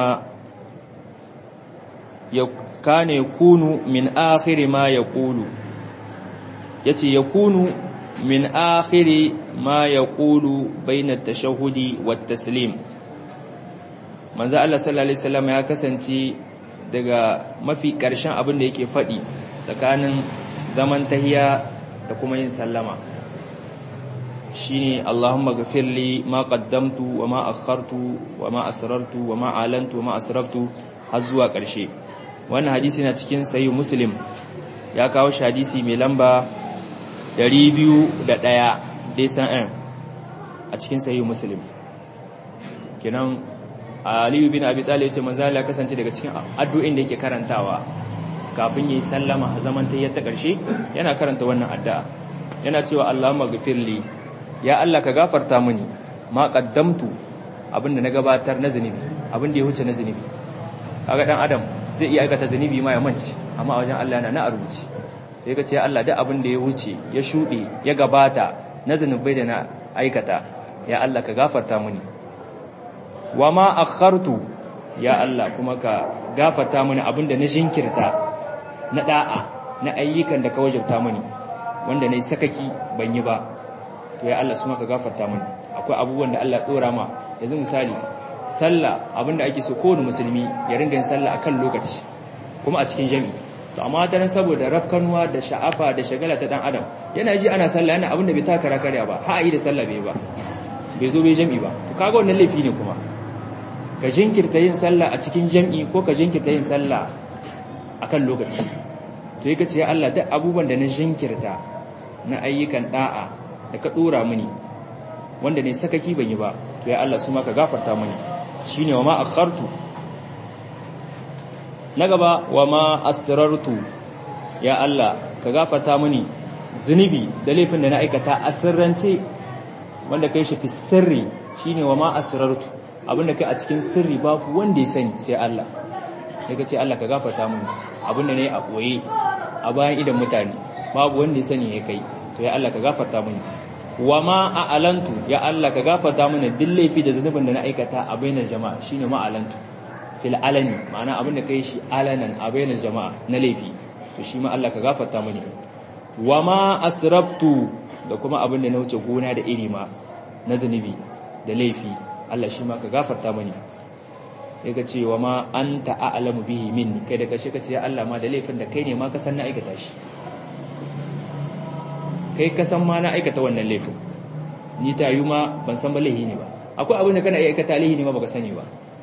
ya kane kunu min akhir ma yaqulu yace yakunu min akhir ma yaqulu bayna at-tashahhudi wat-taslim manzo Allah sallallahu alaihi wasallam ya kasance daga mafi ƙarshen abin da yake faɗi tsakanin zaman tahiya da kuma yin sallama shine Allahumma ghafirli ma qaddamtu wa ma akhartu wa ma asrartu wa ma alantu wa ma asraftu har zuwa ƙarshe wannan hadisi na cikin sahih muslim ya kawo shi hadisi mai lamba 201 dai san a cikin sahih muslim kenan Aliyu bin Abi Talib ce manzo Allah kasance daga cikin addu'o'in da yake karantawa kafin yayi sallama a zaman tayyar ta karshe yana karanta wannan addu'a yana cewa Allahumma ghfirli ya Allah ka gafarta mini ma qaddamtu abinda na gabatar na zunubi abinda ya huce na zunubi kaga dan adam zai iya aikata zunubi ma ya manci amma a wajen Allah yana na rubuce sai ka ce ya Allah duk abin da ya wuce ya shude ya gabata na zunubai da na aikata ya Allah ka gafarta mini wa ma akhartu ya Allah kuma ka gafarta mini abinda na jinkirta na da'a na ayyukan da ka wajabta mini wanda nayi sakaki ban yi ba to ya Allah kuma ka gafarta mini akwai abubuwan da Allah tsora ma yanzu misali sallah abinda ake so kowane musulmi ya ringa yin sallah akan lokaci kuma a cikin jami'i to amma ta nan saboda rafkanuwa da sha'afa da shagala ta dan adam yana ji ana sallah yana abinda bai taka karya ba ha yi da sallah bai ba bai zo bai jami'i ba to kaga wannan laifi ne kuma ka jinkirta yin sallah a cikin jam'i ko ka jinkirta yin sallah akan lokaci to yake ce ya Allah duk abubuwan da na jinkirta na ayyukan da'a da ka dora mini wanda ne sakaki ban yi ba to ya Allah su ma ka gafarta mini shine wa ma akhartu na gaba wa ma asrartu ya Allah ka gafarta mini zunubi da laifin da na aikata asirrance wanda kai shi fi sirri shine wa ma asrartu abinda kai a cikin sirri babu wanda ya sani sai Allah daga ce Allah ka gafarta mu abinda ne a koye a bayan idan mutane babu wanda ya sani ya kai to ya Allah ka gafarta mini wa ma a'alantu ya Allah ka gafarta mini duk laifi da zunubin da na aikata a bainar jama'a shine ma alantu fil alani ma'ana abin da kai shi alanan a bainar jama'a na laifi to shi ma Allah ka gafarta mini wa ma asraftu da kuma abin da na wuce gona da iri ma na zunubi da laifi Allah shi ma ka gafarta mini ya ga cewa ma an ta'alamu bihi minni kai da kashe ka ce ya Allah ma da laifin da kai ne ma ka san na aikata shi kai ka san ma na aikata wannan laifin ni ta yi ma ban san ba laihi ne ba akwai abin da kana aikata laihi ne ma baka sani ba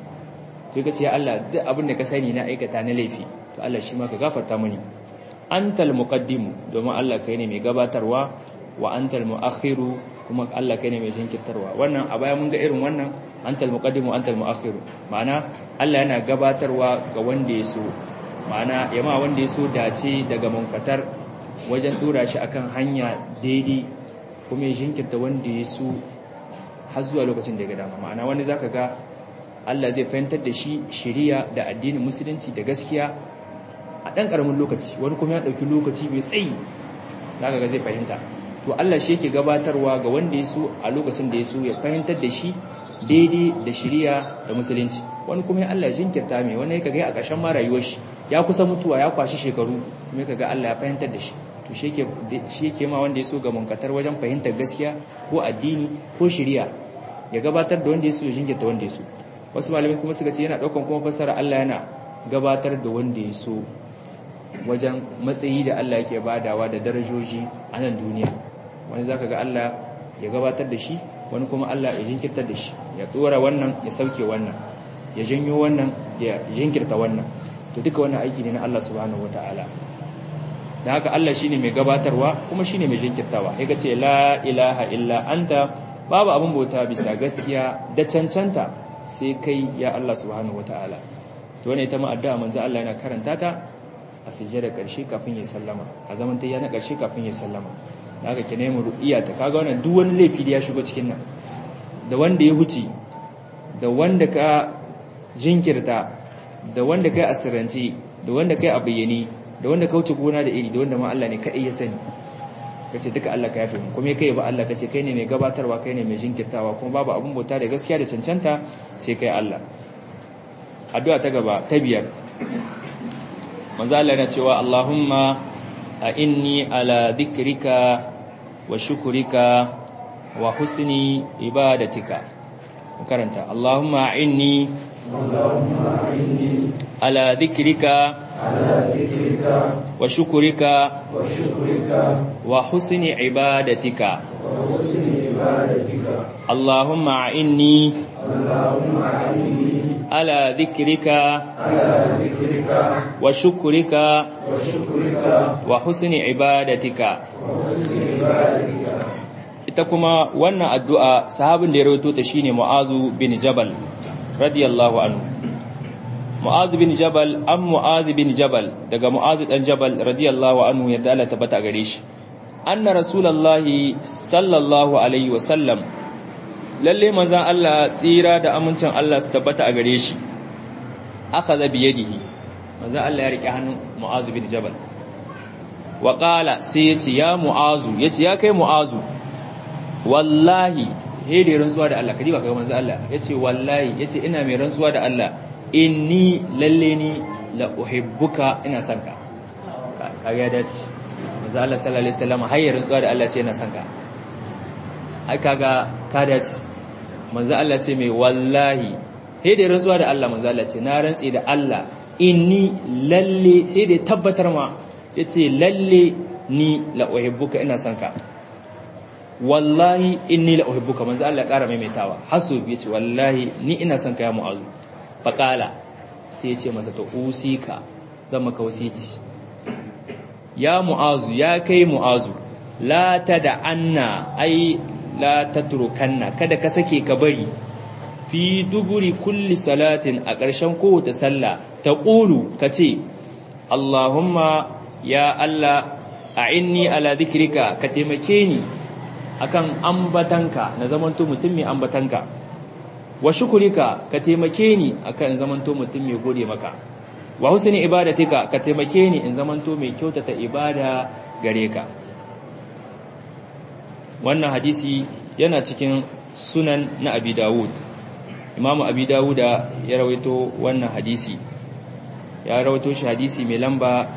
to ka ce ya Allah duk abin da ka sani na aikata na laifi to Allah shi ma ka gafarta mini antal muqaddimu domin Allah kai ne mai gabatarwa wa antal muakhiru kuma Allah kai ne mai jinkirtarwa wannan a baya mun ga irin wannan antal muqaddimu antal muakhiru ma'ana Allah yana gabatarwa ga wanda ya so ma'ana yama wanda ya so dace daga munkatar wajen dora shi akan hanya daidai kuma ya jinkirta wanda ya so har zuwa lokacin da ya ga dama ma'ana wanda zaka ga Allah zai fahimtar da shi shari'a da addinin musulunci da gaskiya a ɗan ƙaramin lokaci wani kuma ya ɗauki lokaci mai tsayi zaka ga zai fahimta to Allah shi yake gabatarwa ga wanda ya so a lokacin da ya so ya fahimtar da shi daidai da shiriya da musulunci wani kuma ya Allah jinkirta mai wani kaga a ƙarshen ma rayuwar shi ya kusa mutuwa ya kwashi shekaru kuma kaga Allah ya fahimtar da shi to shi yake shi yake ma wanda ya so ga munkatar wajen fahimtar gaskiya ko addini ko shiriya ya gabatar da wanda ya so ya jinkirta wanda ya so wasu malamai kuma suka ce yana daukan kuma fassara Allah yana gabatar da wanda ya so wajen matsayi da Allah yake badawa da darajoji a nan duniya wani zaka ga Allah ya gabatar da shi wani kuma Allah ya jinkirtar da shi ya tsora wannan ya sauke wannan ya janyo wannan ya jinkirta wannan to duka wannan aiki ne na Allah subhanahu wataala da haka Allah shine mai gabatarwa kuma shine mai jinkirtawa ya ce la ilaha illa anta babu abin bauta bisa gaskiya da cancanta sai kai ya Allah subhanahu wataala to wannan ita ma addu'a manzo Allah yana karanta ta a sujjada karshe kafin ya sallama a zaman ta yana karshe kafin ya sallama da haka ki nemi ru'iya ta kaga wannan duk wani laifi da ya shigo cikin nan da wanda ya huce da wanda ka jinkirta da wanda kai asirance da wanda kai a bayyane da wanda ka wuce gona da iri da wanda ma Allah ne kadai ya sani kace duka Allah ka yafe mu kuma kai ba Allah kace kai ne mai gabatarwa kai ne mai jinkirtawa kuma babu abun bauta da gaskiya da cancanta sai kai Allah addu'a ta gaba ta biyar manzo Allah yana cewa Allahumma a inni ala dhikrika wa shukrika wa husni ibadatika karanta Allahumma inni ala dhikrika wa shukrika wa husni ibadatika Allahumma inni على ذكرك وشكرك وحسن عبادتك ita kuma wannan addu'a sahabin da ya rawaito ta shine Mu'azu bin Jabal radiyallahu anhu Mu'azu bin Jabal an Mu'azu bin Jabal daga Mu'azu dan Jabal radiyallahu anhu yadda Allah tabbata gare shi anna rasulullahi sallallahu alaihi wa sallam lalle manzan Allah tsira da amincin Allah su tabbata a gare shi aka zabi yadihi manzan Allah ya rike hannun mu'azu bin jabal wa qala sai yace ya mu'azu yace ya kai mu'azu wallahi he da rantsuwa da Allah kadi ba kaga manzan Allah yace wallahi yace ina mai rantsuwa da Allah inni lalle ni la uhibbuka ina son ka kaga ya dace manzan Allah sallallahu alaihi wasallam har ya rantsuwa da Allah ce ina son ka ai kaga ka dace manzo Allah ce mai wallahi sai da rantsuwa da Allah manzo Allah ce na rantsi da Allah inni lalle sai da tabbatar ma yace lalle ni la uhibbuka ina son ka wallahi inni la uhibbuka manzo Allah ya kara maimaitawa hasu yace wallahi ni ina son ka ya mu'azu faqala sai yace masa to usika zan maka wasici ya mu'azu ya kai mu'azu la tad'anna ai la tatrukanna kada ka sake ka bari fi duburi kulli salatin a ƙarshen kowace sallah ta ƙulu ka ce Allahumma ya Allah a inni ala zikrika ka taimake ni akan ambatanka na zamanto mutum mai ambatanka wa shukurika ka taimake ni akan zamanto mutum mai gode maka wa husni ibadatika ka taimake ni in zamanto mai kyautata ibada gare ka wannan hadisi yana cikin sunan na abi dawud imamu abi dawuda ya rawaito wannan hadisi ya rawaito shi hadisi mai lamba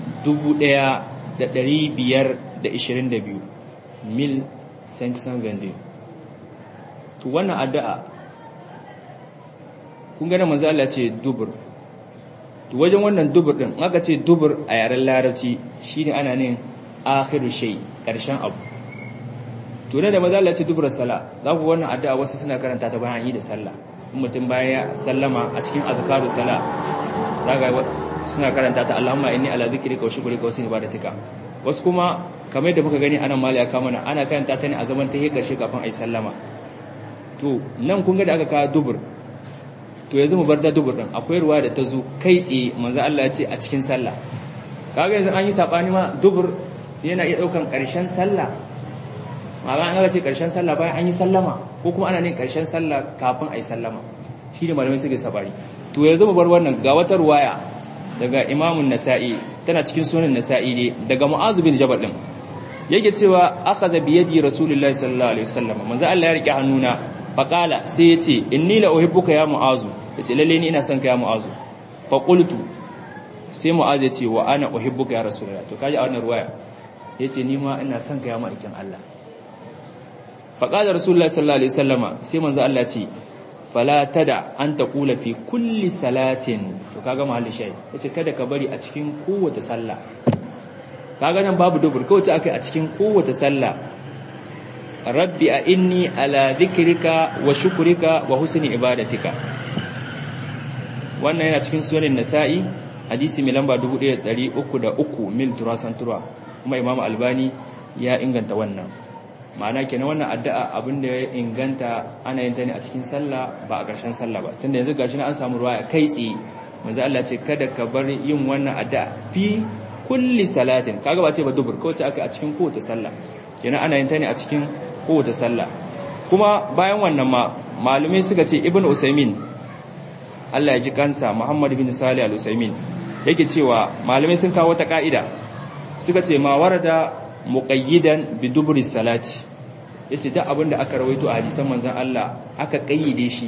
1522 mil 522 to wannan addu'a kun gane manzo Allah ce dubur to wajen wannan dubur din aka ce dubur a yaren larabci shine ana nin akhiru shay karshen abu to da manzo Allah ce dubur sala za ku wannan addu'a wasu suna karanta ta bayan yi da sallah mutum bayan ya sallama a cikin azkaru sala daga suna karanta ta Allahumma inni ala zikrika wa shukrika wa husni ibadatika wasu kuma kamar yadda muka gani anan mali aka mana ana karanta ta ne a zaman tahiyya karshe kafin ayi sallama to nan kun ga da aka kawo dubur to yanzu mu bar da dubur din akwai ruwa da ta zo kai tsaye manzo Allah ya ce a cikin sallah kaga yanzu an yi sabani ma dubur yana iya daukan karshen sallah ma'ana an ga ce karshen sallah bayan an yi sallama ko kuma ana yin karshen sallah kafin ayi sallama shi ne malamai suke sabani to yanzu mu bar wannan ga wata ruwaya daga imamun nasa'i tana cikin sunan nasa'i ne daga mu'azu bin jabal din yake cewa akhadha bi yadi rasulullahi sallallahu alaihi wasallam manzo Allah ya rike hannuna faqala sai yace inni la uhibbuka ya mu'azu yace lalle ni ina son ka ya mu'azu fa qultu sai mu'azu yace wa ana uhibbuka ya rasulullah to kaji a wannan ruwaya yace ni ma ina son ka ya ma'aikin Allah faqala rasulullahi sallallahu alaihi wasallama sai manzo Allah ce fala tada an taqula fi kulli salatin to kaga mahalli shay yace kada ka bari a cikin kowace sallah kaga nan babu dubur kawace akai a cikin kowace sallah rabbi a inni ala dhikrika wa shukrika wa husni ibadatika wannan yana cikin sunan nasa'i hadisi mai lamba 1303 mil turasan tura kuma imam albani ya inganta wannan ma'ana kenan wannan addu'a abinda ya inganta ana yin ta ne a cikin sallah ba a ƙarshen sallah ba tunda yanzu gashi na an samu ruwa kai tsaye manzo Allah ce kada ka bar yin wannan addu'a fi kulli salatin kaga ba ce ba dubur ko ce aka a cikin kowace sallah kenan ana yin ta ne a cikin kowace sallah kuma bayan wannan ma malumai suka ce ibnu usaymin Allah ya ji kansa Muhammad bin Salih al-Usaymin yake cewa malamai sun kawo ta ka'ida suka ce ma warada muqayyidan bi dubri salati yace duk abin da aka rawaito a hadisan manzon Allah aka kayyade shi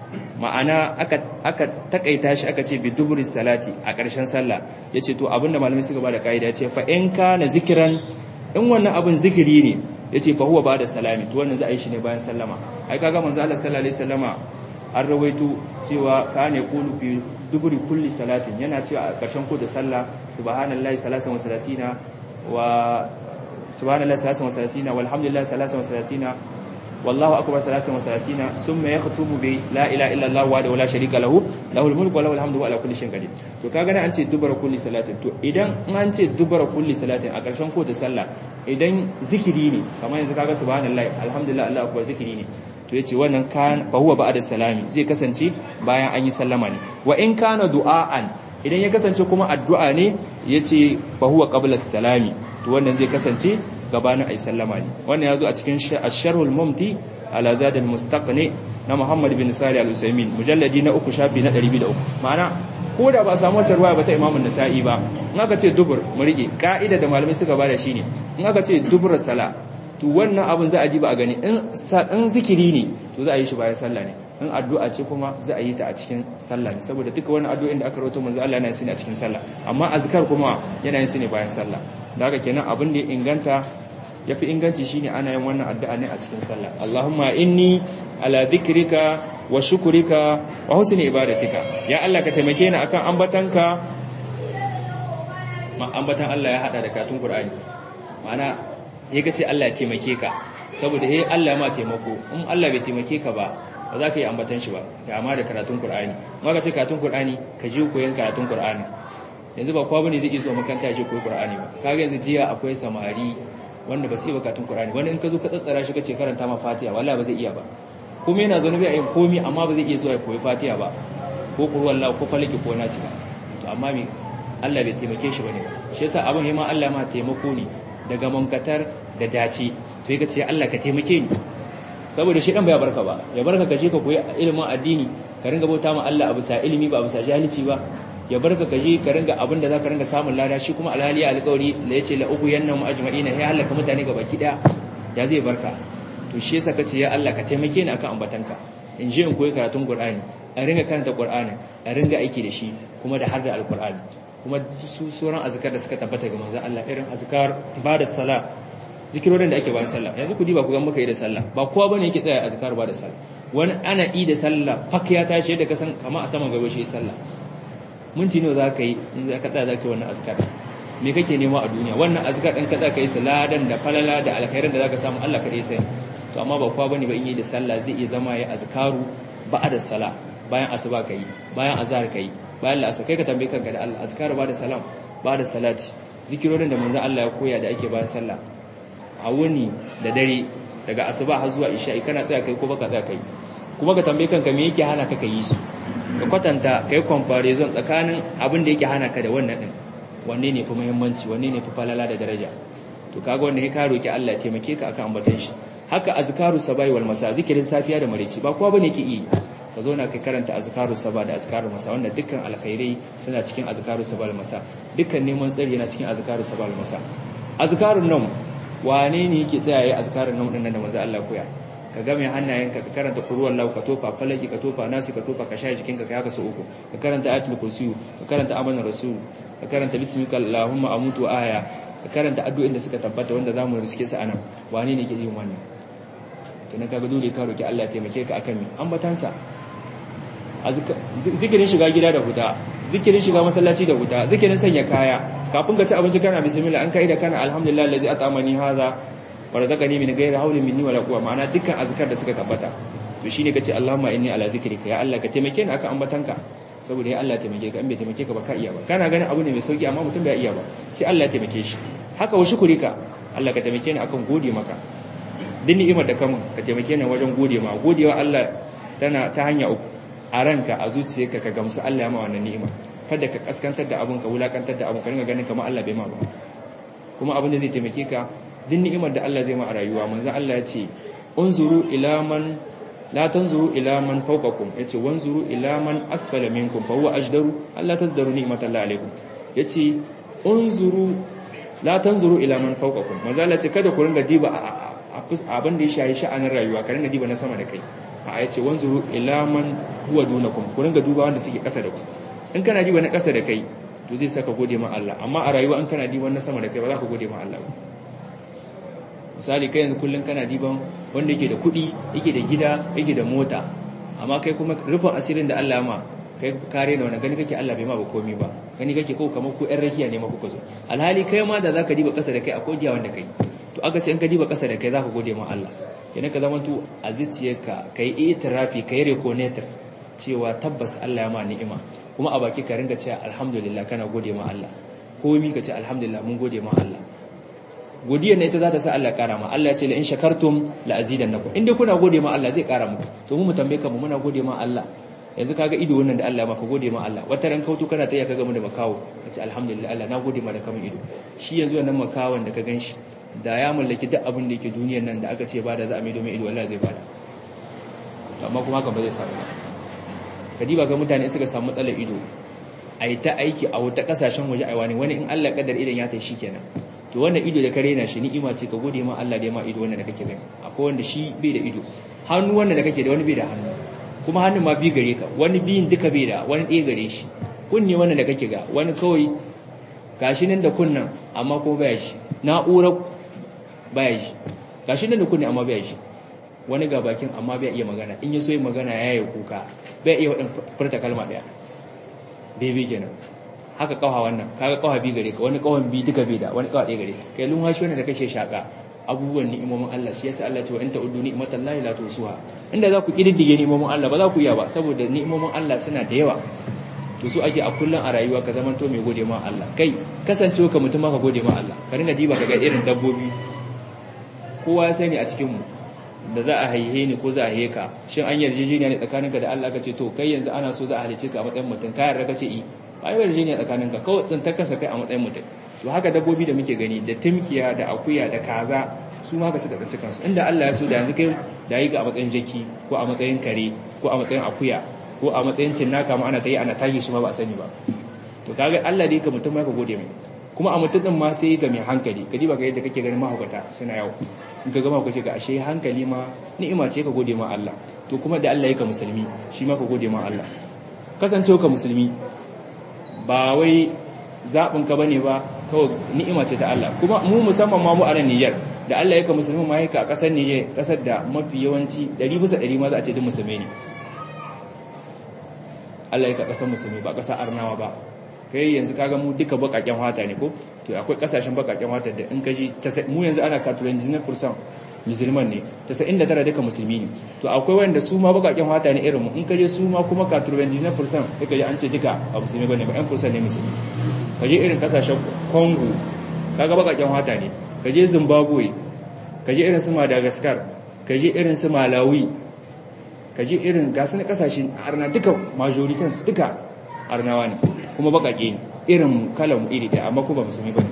ma'ana aka aka takaita shi aka ce bi dubri salati a ƙarshen sallah yace to abin da malamai suka bada kaida yace fa in kana zikran in wannan abin zikiri ne yace fa huwa ba'da salami to wannan za a yi shi ne bayan sallama ai kaga manzon Allah sallallahu alaihi wasallama an rawaito cewa kana yaqulu fi dubri kulli salatin yana cewa a ƙarshen ko da sallah subhanallahi salasan wa salasina wa subhanallahi salasan wa salasina walhamdulillahi salasan wa salasina wallahu akbar salasan wa salasina summa yakhutubu bi la ilaha illa allah wa la sharika lahu lahul mulku wa lahul hamdu wa ala kulli shay'in qadir to kaga nan an ce dubara kulli salatin to idan an ce dubara kulli salatin a ƙarshen ko da sallah idan zikiri ne kamar yanzu kaga subhanallahi alhamdulillah allah akbar zikiri ne to yace wannan kan fa huwa ba'da salami zai kasance bayan an yi sallama ne wa in kana du'aan idan ya kasance kuma addu'a ne yace fa huwa qabla salami to wannan zai kasance gabanin ayi sallama ne wannan yazo a cikin asharhul mumti ala zad al mustaqni na Muhammad bin Salih al Usaymin mujalladi na uku shafi na 203 ma'ana ko da ba a samu wata ruwaya ba ta Imam Nasa'i ba in aka ce dubur mu rike ka'ida da malamai suka bada shine in aka ce dubur sala to wannan abin za a ji ba a gani in zikiri ne to za a yi shi bayan sallah ne in addu'a ce kuma za a yi ta a cikin sallah ne saboda duka wani addu'o'in da aka rawaito manzo Allah yana yin su ne a cikin sallah amma azkar kuma yana yin su ne bayan sallah da haka kenan abin da ya inganta yafi inganci shine ana yin wannan addu'a ne a cikin sallah Allahumma inni ala dhikrika wa shukrika wa husni ibadatika ya Allah ka taimake ni akan ambatanka ma ambatan Allah ya hada da katun Qur'ani ma'ana ya ga ce Allah ya taimake ka saboda he Allah ma taimako in Allah bai taimake ka ba ba za ka yi ambatan shi ba ga amma da karatun Qur'ani ma ka ce karatun Qur'ani ka ji koyon karatun Qur'ani yanzu ba kowa bane zai iya zuwa makaranta ya je koyi Qur'ani ba kaga yanzu jiya akwai samari wanda ba su iya karatun Qur'ani wanda in ka zo ka tsatsara shi kace karanta ma Fatiha wallahi ba zai iya ba kuma yana zaune bai yin komi amma ba zai iya zuwa ya koyi Fatiha ba ko Qur'an ko falaki ko nasi ba to amma me Allah bai taimake shi bane shi yasa abin ma Allah ma taimako ne daga munkatar da dace to yake ce Allah ka taimake ni saboda shi dan bai barka ba ya barka ka je ka koyi ilimin addini ka ringa bauta ma Allah abu sa ilimi ba abu sa jahilci ba ya barka kaje ka ringa abin da zaka ringa samun lada shi kuma alhali alƙawari da yace la ugu yanna mu ajma'ina ya halaka mutane baki daya ya zai barka to shi yasa kace ya Allah ka taimake ni akan ambatanka in je in koyi karatun Qur'ani a ringa karanta Qur'ani a ringa aiki da shi kuma da har da alqur'ani kuma su sauran azkar da suka tabbata ga manzon Allah irin azkar ba da sala zikirorin da ake bayan sallah yanzu ku diba ku ga muka yi da sallah ba kowa bane yake tsaya azkar ba da sallah wani ana yi da sallah fak ya tashi yadda ka san kamar a saman gaba shi sallah minti nawa za ka yi in za ka tsaya za ka yi wannan azkar me kake nema a duniya wannan azkar ɗin ka tsaya ka yi saladan da falala da alkhairan da za ka samu Allah kaɗai sai to amma ba kowa bane ba in yi da sallah zai iya zama ya azkaru ba'da sala bayan asuba ka yi bayan azhar ka yi bayan la'asar kai ka tambaye kanka da Allah azkaru ba da salam ba da salati zikirorin da manzon Allah ya koya da ake bayan sallah a wuni da dare daga asuba har zuwa isha'i kana tsaya kai ko baka tsaya kai kuma ka tambaye kanka me yake hana ka yi su ka kwatanta kai comparison tsakanin abin da yake hana ka da wannan din wanne ne fi muhimmanci wanne ne fi falala da daraja to kaga wannan ka roki Allah ya taimake ka akan ambatan shi haka azkaru sabai wal masa zikirin safiya da maraici ba kowa bane ke yi ka zo na kai karanta azkaru saba da azkaru masa wanda dukkan alkhairai suna cikin azkaru saba da masa dukkan neman tsari yana cikin azkaru saba da masa azkarun nan wane ne yake tsaya yayin azkarun nan dinnan da manzo Allah koya ka ga mai hannayenka ka karanta qur'an lahu ka tofa falaki ka tofa nasi ka tofa ka shaye jikinka ka haka su uku ka karanta ayatul kursi ka karanta amana rasul ka karanta bismika allahumma amutu aya ka karanta addu'o'in da suka tabbata wanda zamu riske su anan wane ne yake yin wannan kenan kaga dole ka roki Allah ya taimake ka akan mi ambatansa zikirin shiga gida da huta zikirin shiga masallaci da huta zikirin sanya kaya kafin ka ci abinci kana bismillah an kai da kana alhamdulillah allazi atamani hadha wa razaqani min ghairi hawlin minni wala quwwa ma'ana dukkan azkar da suka tabbata to shine kace Allahumma inni ala zikrika ya Allah ka taimake ni akan ambatanka saboda ya Allah taimake ka in bai taimake ka ba ka iya ba kana ganin abu ne mai sauki amma mutum bai iya ba sai Allah ya taimake shi haka wa shukurika Allah ka taimake ni akan gode maka duk ni'imar da kamun ka taimake ni wajen gode ma godewa Allah tana ta hanya uku a ranka a zuciyarka ka gamsu Allah ya ma wannan ni'ima kada ka kaskantar da abun ka wulakantar da abun ka ringa ganin kamar Allah bai ma ba kuma abin da zai taimake ka duk ni'imar da Allah zai ma a rayuwa manzo Allah ya ce unzuru ila man la tanzuru ila man fawqakum yace wanzuru ila man asfala minkum fa huwa ajdaru Allah tazdaru ni'matallahi alaikum yace unzuru la tanzuru ila man fawqakum manzo Allah ce kada ku ringa diba abin da ya shayi sha'anin rayuwa ka ringa diba na sama da kai a yace wanzuru ila man huwa dunakum ku ringa duba wanda suke kasa da ku in kana diba na kasa da kai to zai saka gode ma Allah amma a rayuwa in kana diba na sama da kai ba za ka gode ma Allah ba misali kai yanzu kullun kana diban wanda yake da kuɗi yake da gida yake da mota amma kai kuma rufin asirin da Allah ma kai kare da wani gani kake Allah bai ma ba komai ba gani kake ko kamar ku ƴan rakiya ne ma kuka zo alhali kai ma da zaka diba kasa da kai akwai giya wanda kai to aka ce in ka diba kasa da kai zaka gode ma Allah kenan ka zama to a zuciyarka kai itirafi kai reconator cewa tabbas Allah ya ma ni'ima kuma a baki ka ringa cewa alhamdulillah kana gode ma Allah komai ka ce alhamdulillah mun gode ma Allah godiyar ne ita za ta sa Allah kara ma Allah ya ce la in shakartum la azidannakum inda kuna gode ma Allah zai kara muku to mu mu tambaye ka mu muna gode ma Allah yanzu kaga ido wannan da Allah maka gode ma Allah wata ran kautu kana ta kaga mu da makawo kace alhamdulillah Allah na gode ma da kamun ido shi yanzu wannan makawan da ka ganshi da ya mallaki duk abin da yake duniyar nan da aka ce ba da za a mai domin ido Allah zai bada amma kuma haka ba zai samu kadiba ga mutane suka samu matsalar ido a yi ta aiki a wata kasashen waje aiwa ne wani in Allah kadar idan ya tai kenan to wannan ido da kare na shi ni'ima ce ka gode ma Allah da ya ma ido wannan da kake gani akwai wanda shi bai da ido hannu wannan da kake da wani bai da hannu kuma hannun ma bi gare ka wani biyin duka bai da wani ɗaya gare shi kunni wannan da kake ga wani kawai gashi nan da kunnan amma ko baya shi na'urar baya shi gashi nan da kunni amma baya shi wani ga bakin amma bai iya magana in ya so yi magana ya yi kuka bai iya waɗin furta kalma ɗaya bebe kenan haka kawa wannan kaga kawa bi gare ka wani kawan bi duka bai da wani kawa ɗaya gare kai lumhashi wannan da kake shaka abubuwan ni'imomin Allah shi yasa Allah ce wa in ta'uddu ni'matallahi la tusuha inda za ku kididdige ni'imomin Allah ba za ku iya ba saboda ni'imomin Allah suna da yawa to su ake a kullun a rayuwa ka zaman to mai gode ma Allah kai kasancewa ka mutum ma ka gode ma Allah ka ringa diba ka ga irin dabbobi kowa ya sani a cikin mu da za a haihe ni ko za a haihe ka shin an yarjejeniya ne tsakaninka da Allah ka ce to kai yanzu ana so za a halice ka a matsayin mutum ka yarda ka ce i ba yi yarjejeniya tsakaninka kawai tsintar kanka kai a matsayin mutum to haka dabbobi da muke gani da timkiya da akuya da kaza su ma ka suka tsinci kansu inda Allah ya so da yanzu kai da yi ka a matsayin jaki ko a matsayin kare ko a matsayin akuya ko a matsayin cinnaka ma ana ta yi ana tashi shi ma ba a sani ba to kaga Allah da yake mutum ya ka gode mai kuma a mutum din ma sai ga mai hankali kadi ba ga yadda kake ganin mahaukata suna yawo in ka gama kace ga ashe hankali ma ni'ima ce ka gode ma Allah to kuma da Allah yake musulmi shi ma ka gode ma Allah kasancewa ka musulmi ba wai zaɓin ka bane ba kawai ni'ima ce ta Allah kuma mu musamman ma mu a nan Niger da Allah yake musulmi ma yake a ƙasar Niger ƙasar da mafi yawanci 100 bisa 100 ma za a ce duk musulmai ne Allah yake ƙasar musulmi ba ƙasar Arnawa ba kai yanzu kaga mu duka bakaken wata ne ko to akwai kasashen bakaken wata da in kaji mu yanzu ana katuran 19% musulman ne 99 duka musulmi ne to akwai wanda su ma bakaken wata ne irin mu in kaje su ma kuma katuran 19% sai kaje an ce duka ba musulmi bane ba 1% ne musulmi kaje irin kasashen Congo kaga bakaken wata ne kaje Zimbabwe kaje irin su Madagascar kaje irin su Malawi kaje irin gasu na kasashen arna duka majoritin su duka arnawa ne kuma bakake ne irin kalan iri da amma kuma musulmi bane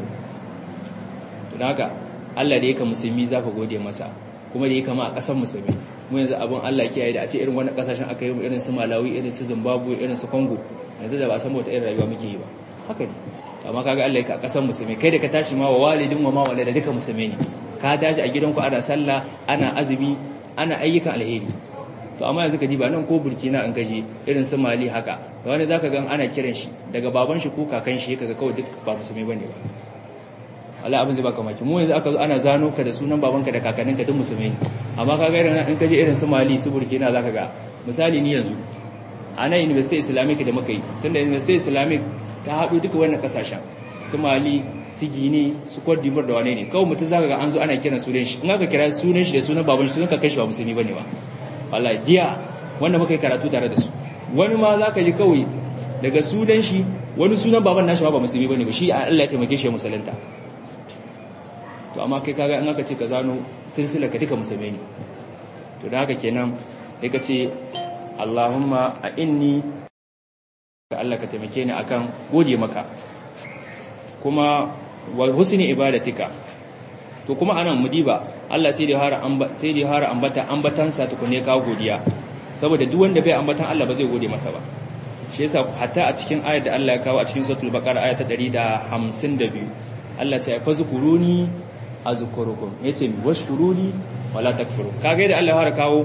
to da haka Allah da yake musulmi zaka gode masa kuma da yake ma a kasar musulmi mu yanzu abin Allah kiyaye da a ce irin wannan kasashen aka yi irin su Malawi irin su Zimbabwe irin su Congo yanzu da ba san wata irin rayuwa muke yi ba haka ne amma kaga Allah yake a kasar musulmi kai da ka tashi ma wa walidin wa ma walada duka musulmi ne ka tashi a gidanku ana sallah ana azumi ana ayyukan alheri to amma yanzu ka ji ba nan ko burkina an gaje irin su mali haka da wani zaka ga ana kiran shi daga baban shi ko kakan shi kaga kawai duk ba musulmi bane ba Allah abin zai baka maki mu yanzu aka zo ana zano ka da sunan babanka da kakanninka duk musulmi ne amma kaga irin in kaje irin su mali su burkina zaka ga misali ni yanzu a nan university islamic da muka yi tunda university islamic ta haɗu duka wannan kasashen su mali su gini su cote d'ivoire da wane ne kawai mutum zaka ga an zo ana kiran sunan shi in aka kira sunan shi da sunan baban shi sunan kakan shi ba musulmi bane ba wallahi diya wanda muka yi karatu tare da su wani ma za ka ji kawai daga sunan shi wani sunan baban nashi ba musulmi bane ba shi Allah ya taimake shi musulunta to amma kai kaga in aka ce ka zano silsila ka duka musulmi ne to da haka kenan sai ka ce Allahumma a inni ka Allah ka taimake ni akan gode maka kuma wa husni ibadatika to kuma anan mudiba Allah sai da hara sai da hara ambata ambatansa tukune ka godiya saboda duk wanda bai ambatan Allah ba zai gode masa ba shi yasa hatta a cikin ayar da Allah ya kawo a cikin suratul baqara aya ta 152 Allah ya ce fazkuruni azkurukum yace mi washkuruni wala takfuru kaga da Allah ya hara kawo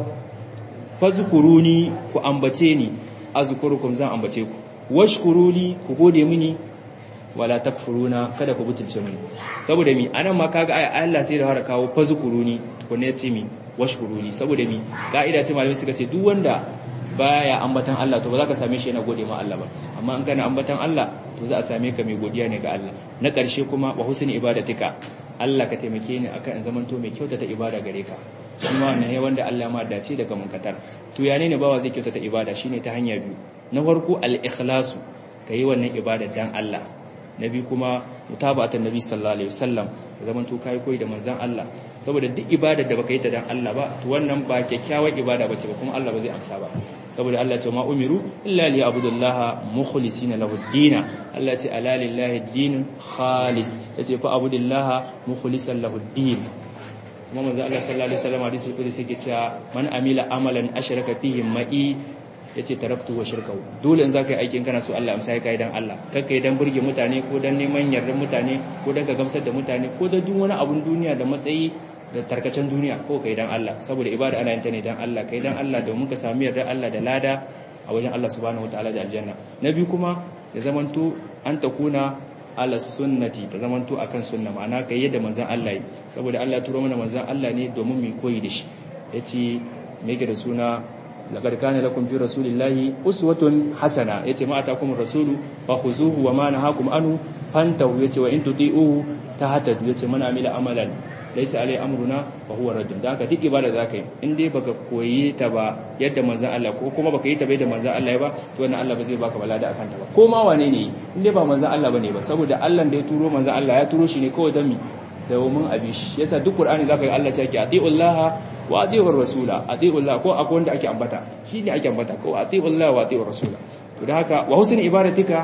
fazkuruni ku ambace ni azkurukum zan ambace ku washkuruni ku gode mini wala takfuruna kada ku butulce mini saboda mi anan ma kaga ai Allah sai da har kawo fazkuruni tukunne ce mi washkuruni saboda mi kaida ce malami suka ce duk wanda baya ambatan Allah to ba za ka same shi yana gode ma Allah ba amma in kana ambatan Allah to za a same ka mai godiya ne ga Allah na ƙarshe kuma wa husni ibadatika Allah ka taimake ni akan in zamanto mai kyautata ibada gare ka shi ma wannan ya wanda Allah ma dace daga munkatar to ya ne bawa zai kyautata ibada shine ta hanya biyu na farko al-ikhlasu kai wannan ibada dan Allah na biyu kuma mutaba'atan nabi sallallahu alaihi wasallam zaman to kai koyi da manzon Allah saboda duk ibada da baka yi ta dan Allah ba to wannan ba kyakkyawar ibada bace ba kuma Allah ba zai amsa ba saboda Allah ce ma umiru illa li abudullaha mukhlisina lahu ad-din Allah ce ala lillahi ad-din khalis yace fa abudullaha mukhlisan lahu ad-din kuma manzon Allah sallallahu alaihi wasallam hadisi kudusi yake cewa man amila amalan ashraka fihi ma'i ya ce taraftu wa shirkahu dole in za ka yi aikin kana so Allah amsa ya kai dan Allah kakka yi dan burge mutane ko dan neman yardar mutane ko dan ka gamsar da mutane ko da duk wani abun duniya da matsayi da tarkacen duniya ko kai dan Allah saboda ibada ana yin ta ne dan Allah kai dan Allah domin ka sami yardar Allah da lada a wajen Allah subhanahu wataala da aljanna na biyu kuma ya zamanto an takuna ala sunnati ta zamanto akan sunna ma'ana kai yadda manzon Allah yi saboda Allah ya turo mana manzon Allah ne domin mu koyi da shi yace me yake da suna laqad kana lakum fi rasulillahi uswatun hasana yace ma atakum rasulu fakhuzuhu wa ma nahakum anhu fantahu yace wa in tuti'uhu tahtadu yace man amila amalan laysa alai amruna fa huwa raddun da haka duk ibada zaka yi in dai baka koyi ta ba yadda manzon Allah ko kuma baka yi ta bai da manzon Allah ba to wannan Allah ba zai baka balada akan ta ba ko ma wane ne in dai ba manzon Allah bane ba saboda Allah da ya turo manzon Allah ya turo shi ne kawai dan mi domin abi shi yasa duk Qur'ani zaka ga Allah ya ce atiullaha wa atiur rasula atiullah ko akwai wanda ake ambata shi ne ake ambata ko atiullah wa atiur rasula to da haka wa husn ibadatika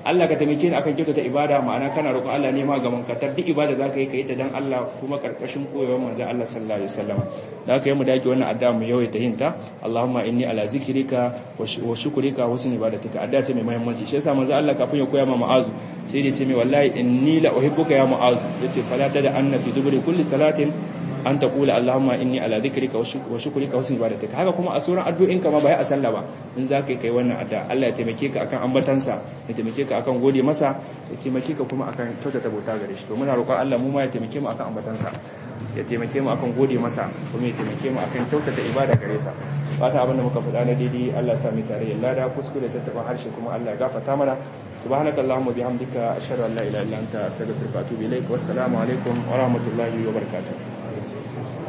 Allah ka taimake ni akan kyautata ibada ma'ana kana roƙon Allah ne ma ga mankatar duk ibada za ka yi ka yi ta dan Allah kuma karkashin koyewar manzo Allah sallallahu alaihi wasallam da aka yi mu dake wannan addu'a mu yawaita yin ta Allahumma inni ala zikrika wa shukrika wa husni ibadatika addu'a ce mai muhimmanci shi yasa manzo Allah kafin ya koya ma Mu'azu sai ya ce mai wallahi inni la uhibbuka ya Mu'azu yace fala tada anna fi duburi kulli salatin an ta kula Allahumma inni ala dhikrika wa shukrika wa husni ibadatika haka kuma a sauran addu'in ka ma bai a sallah ba in za ka yi kai wannan addu'a Allah ya taimake ka akan ambatansa ya taimake ka akan gode masa ya taimake ka kuma akan kyautata bauta gare shi to muna roƙon Allah mu ma ya taimake mu akan ambatansa ya taimake mu akan gode masa kuma ya taimake mu akan kyautata ibada gare sa fata abinda muka faɗa na daidai Allah ya sa mu tare ya lada kuskure ta taɓa harshe kuma Allah ya gafarta mana subhanakallahumma bihamdika ashhadu an la ilaha illa anta astaghfiruka wa atubu ilaik wassalamu alaikum wa rahmatullahi wa barakatuh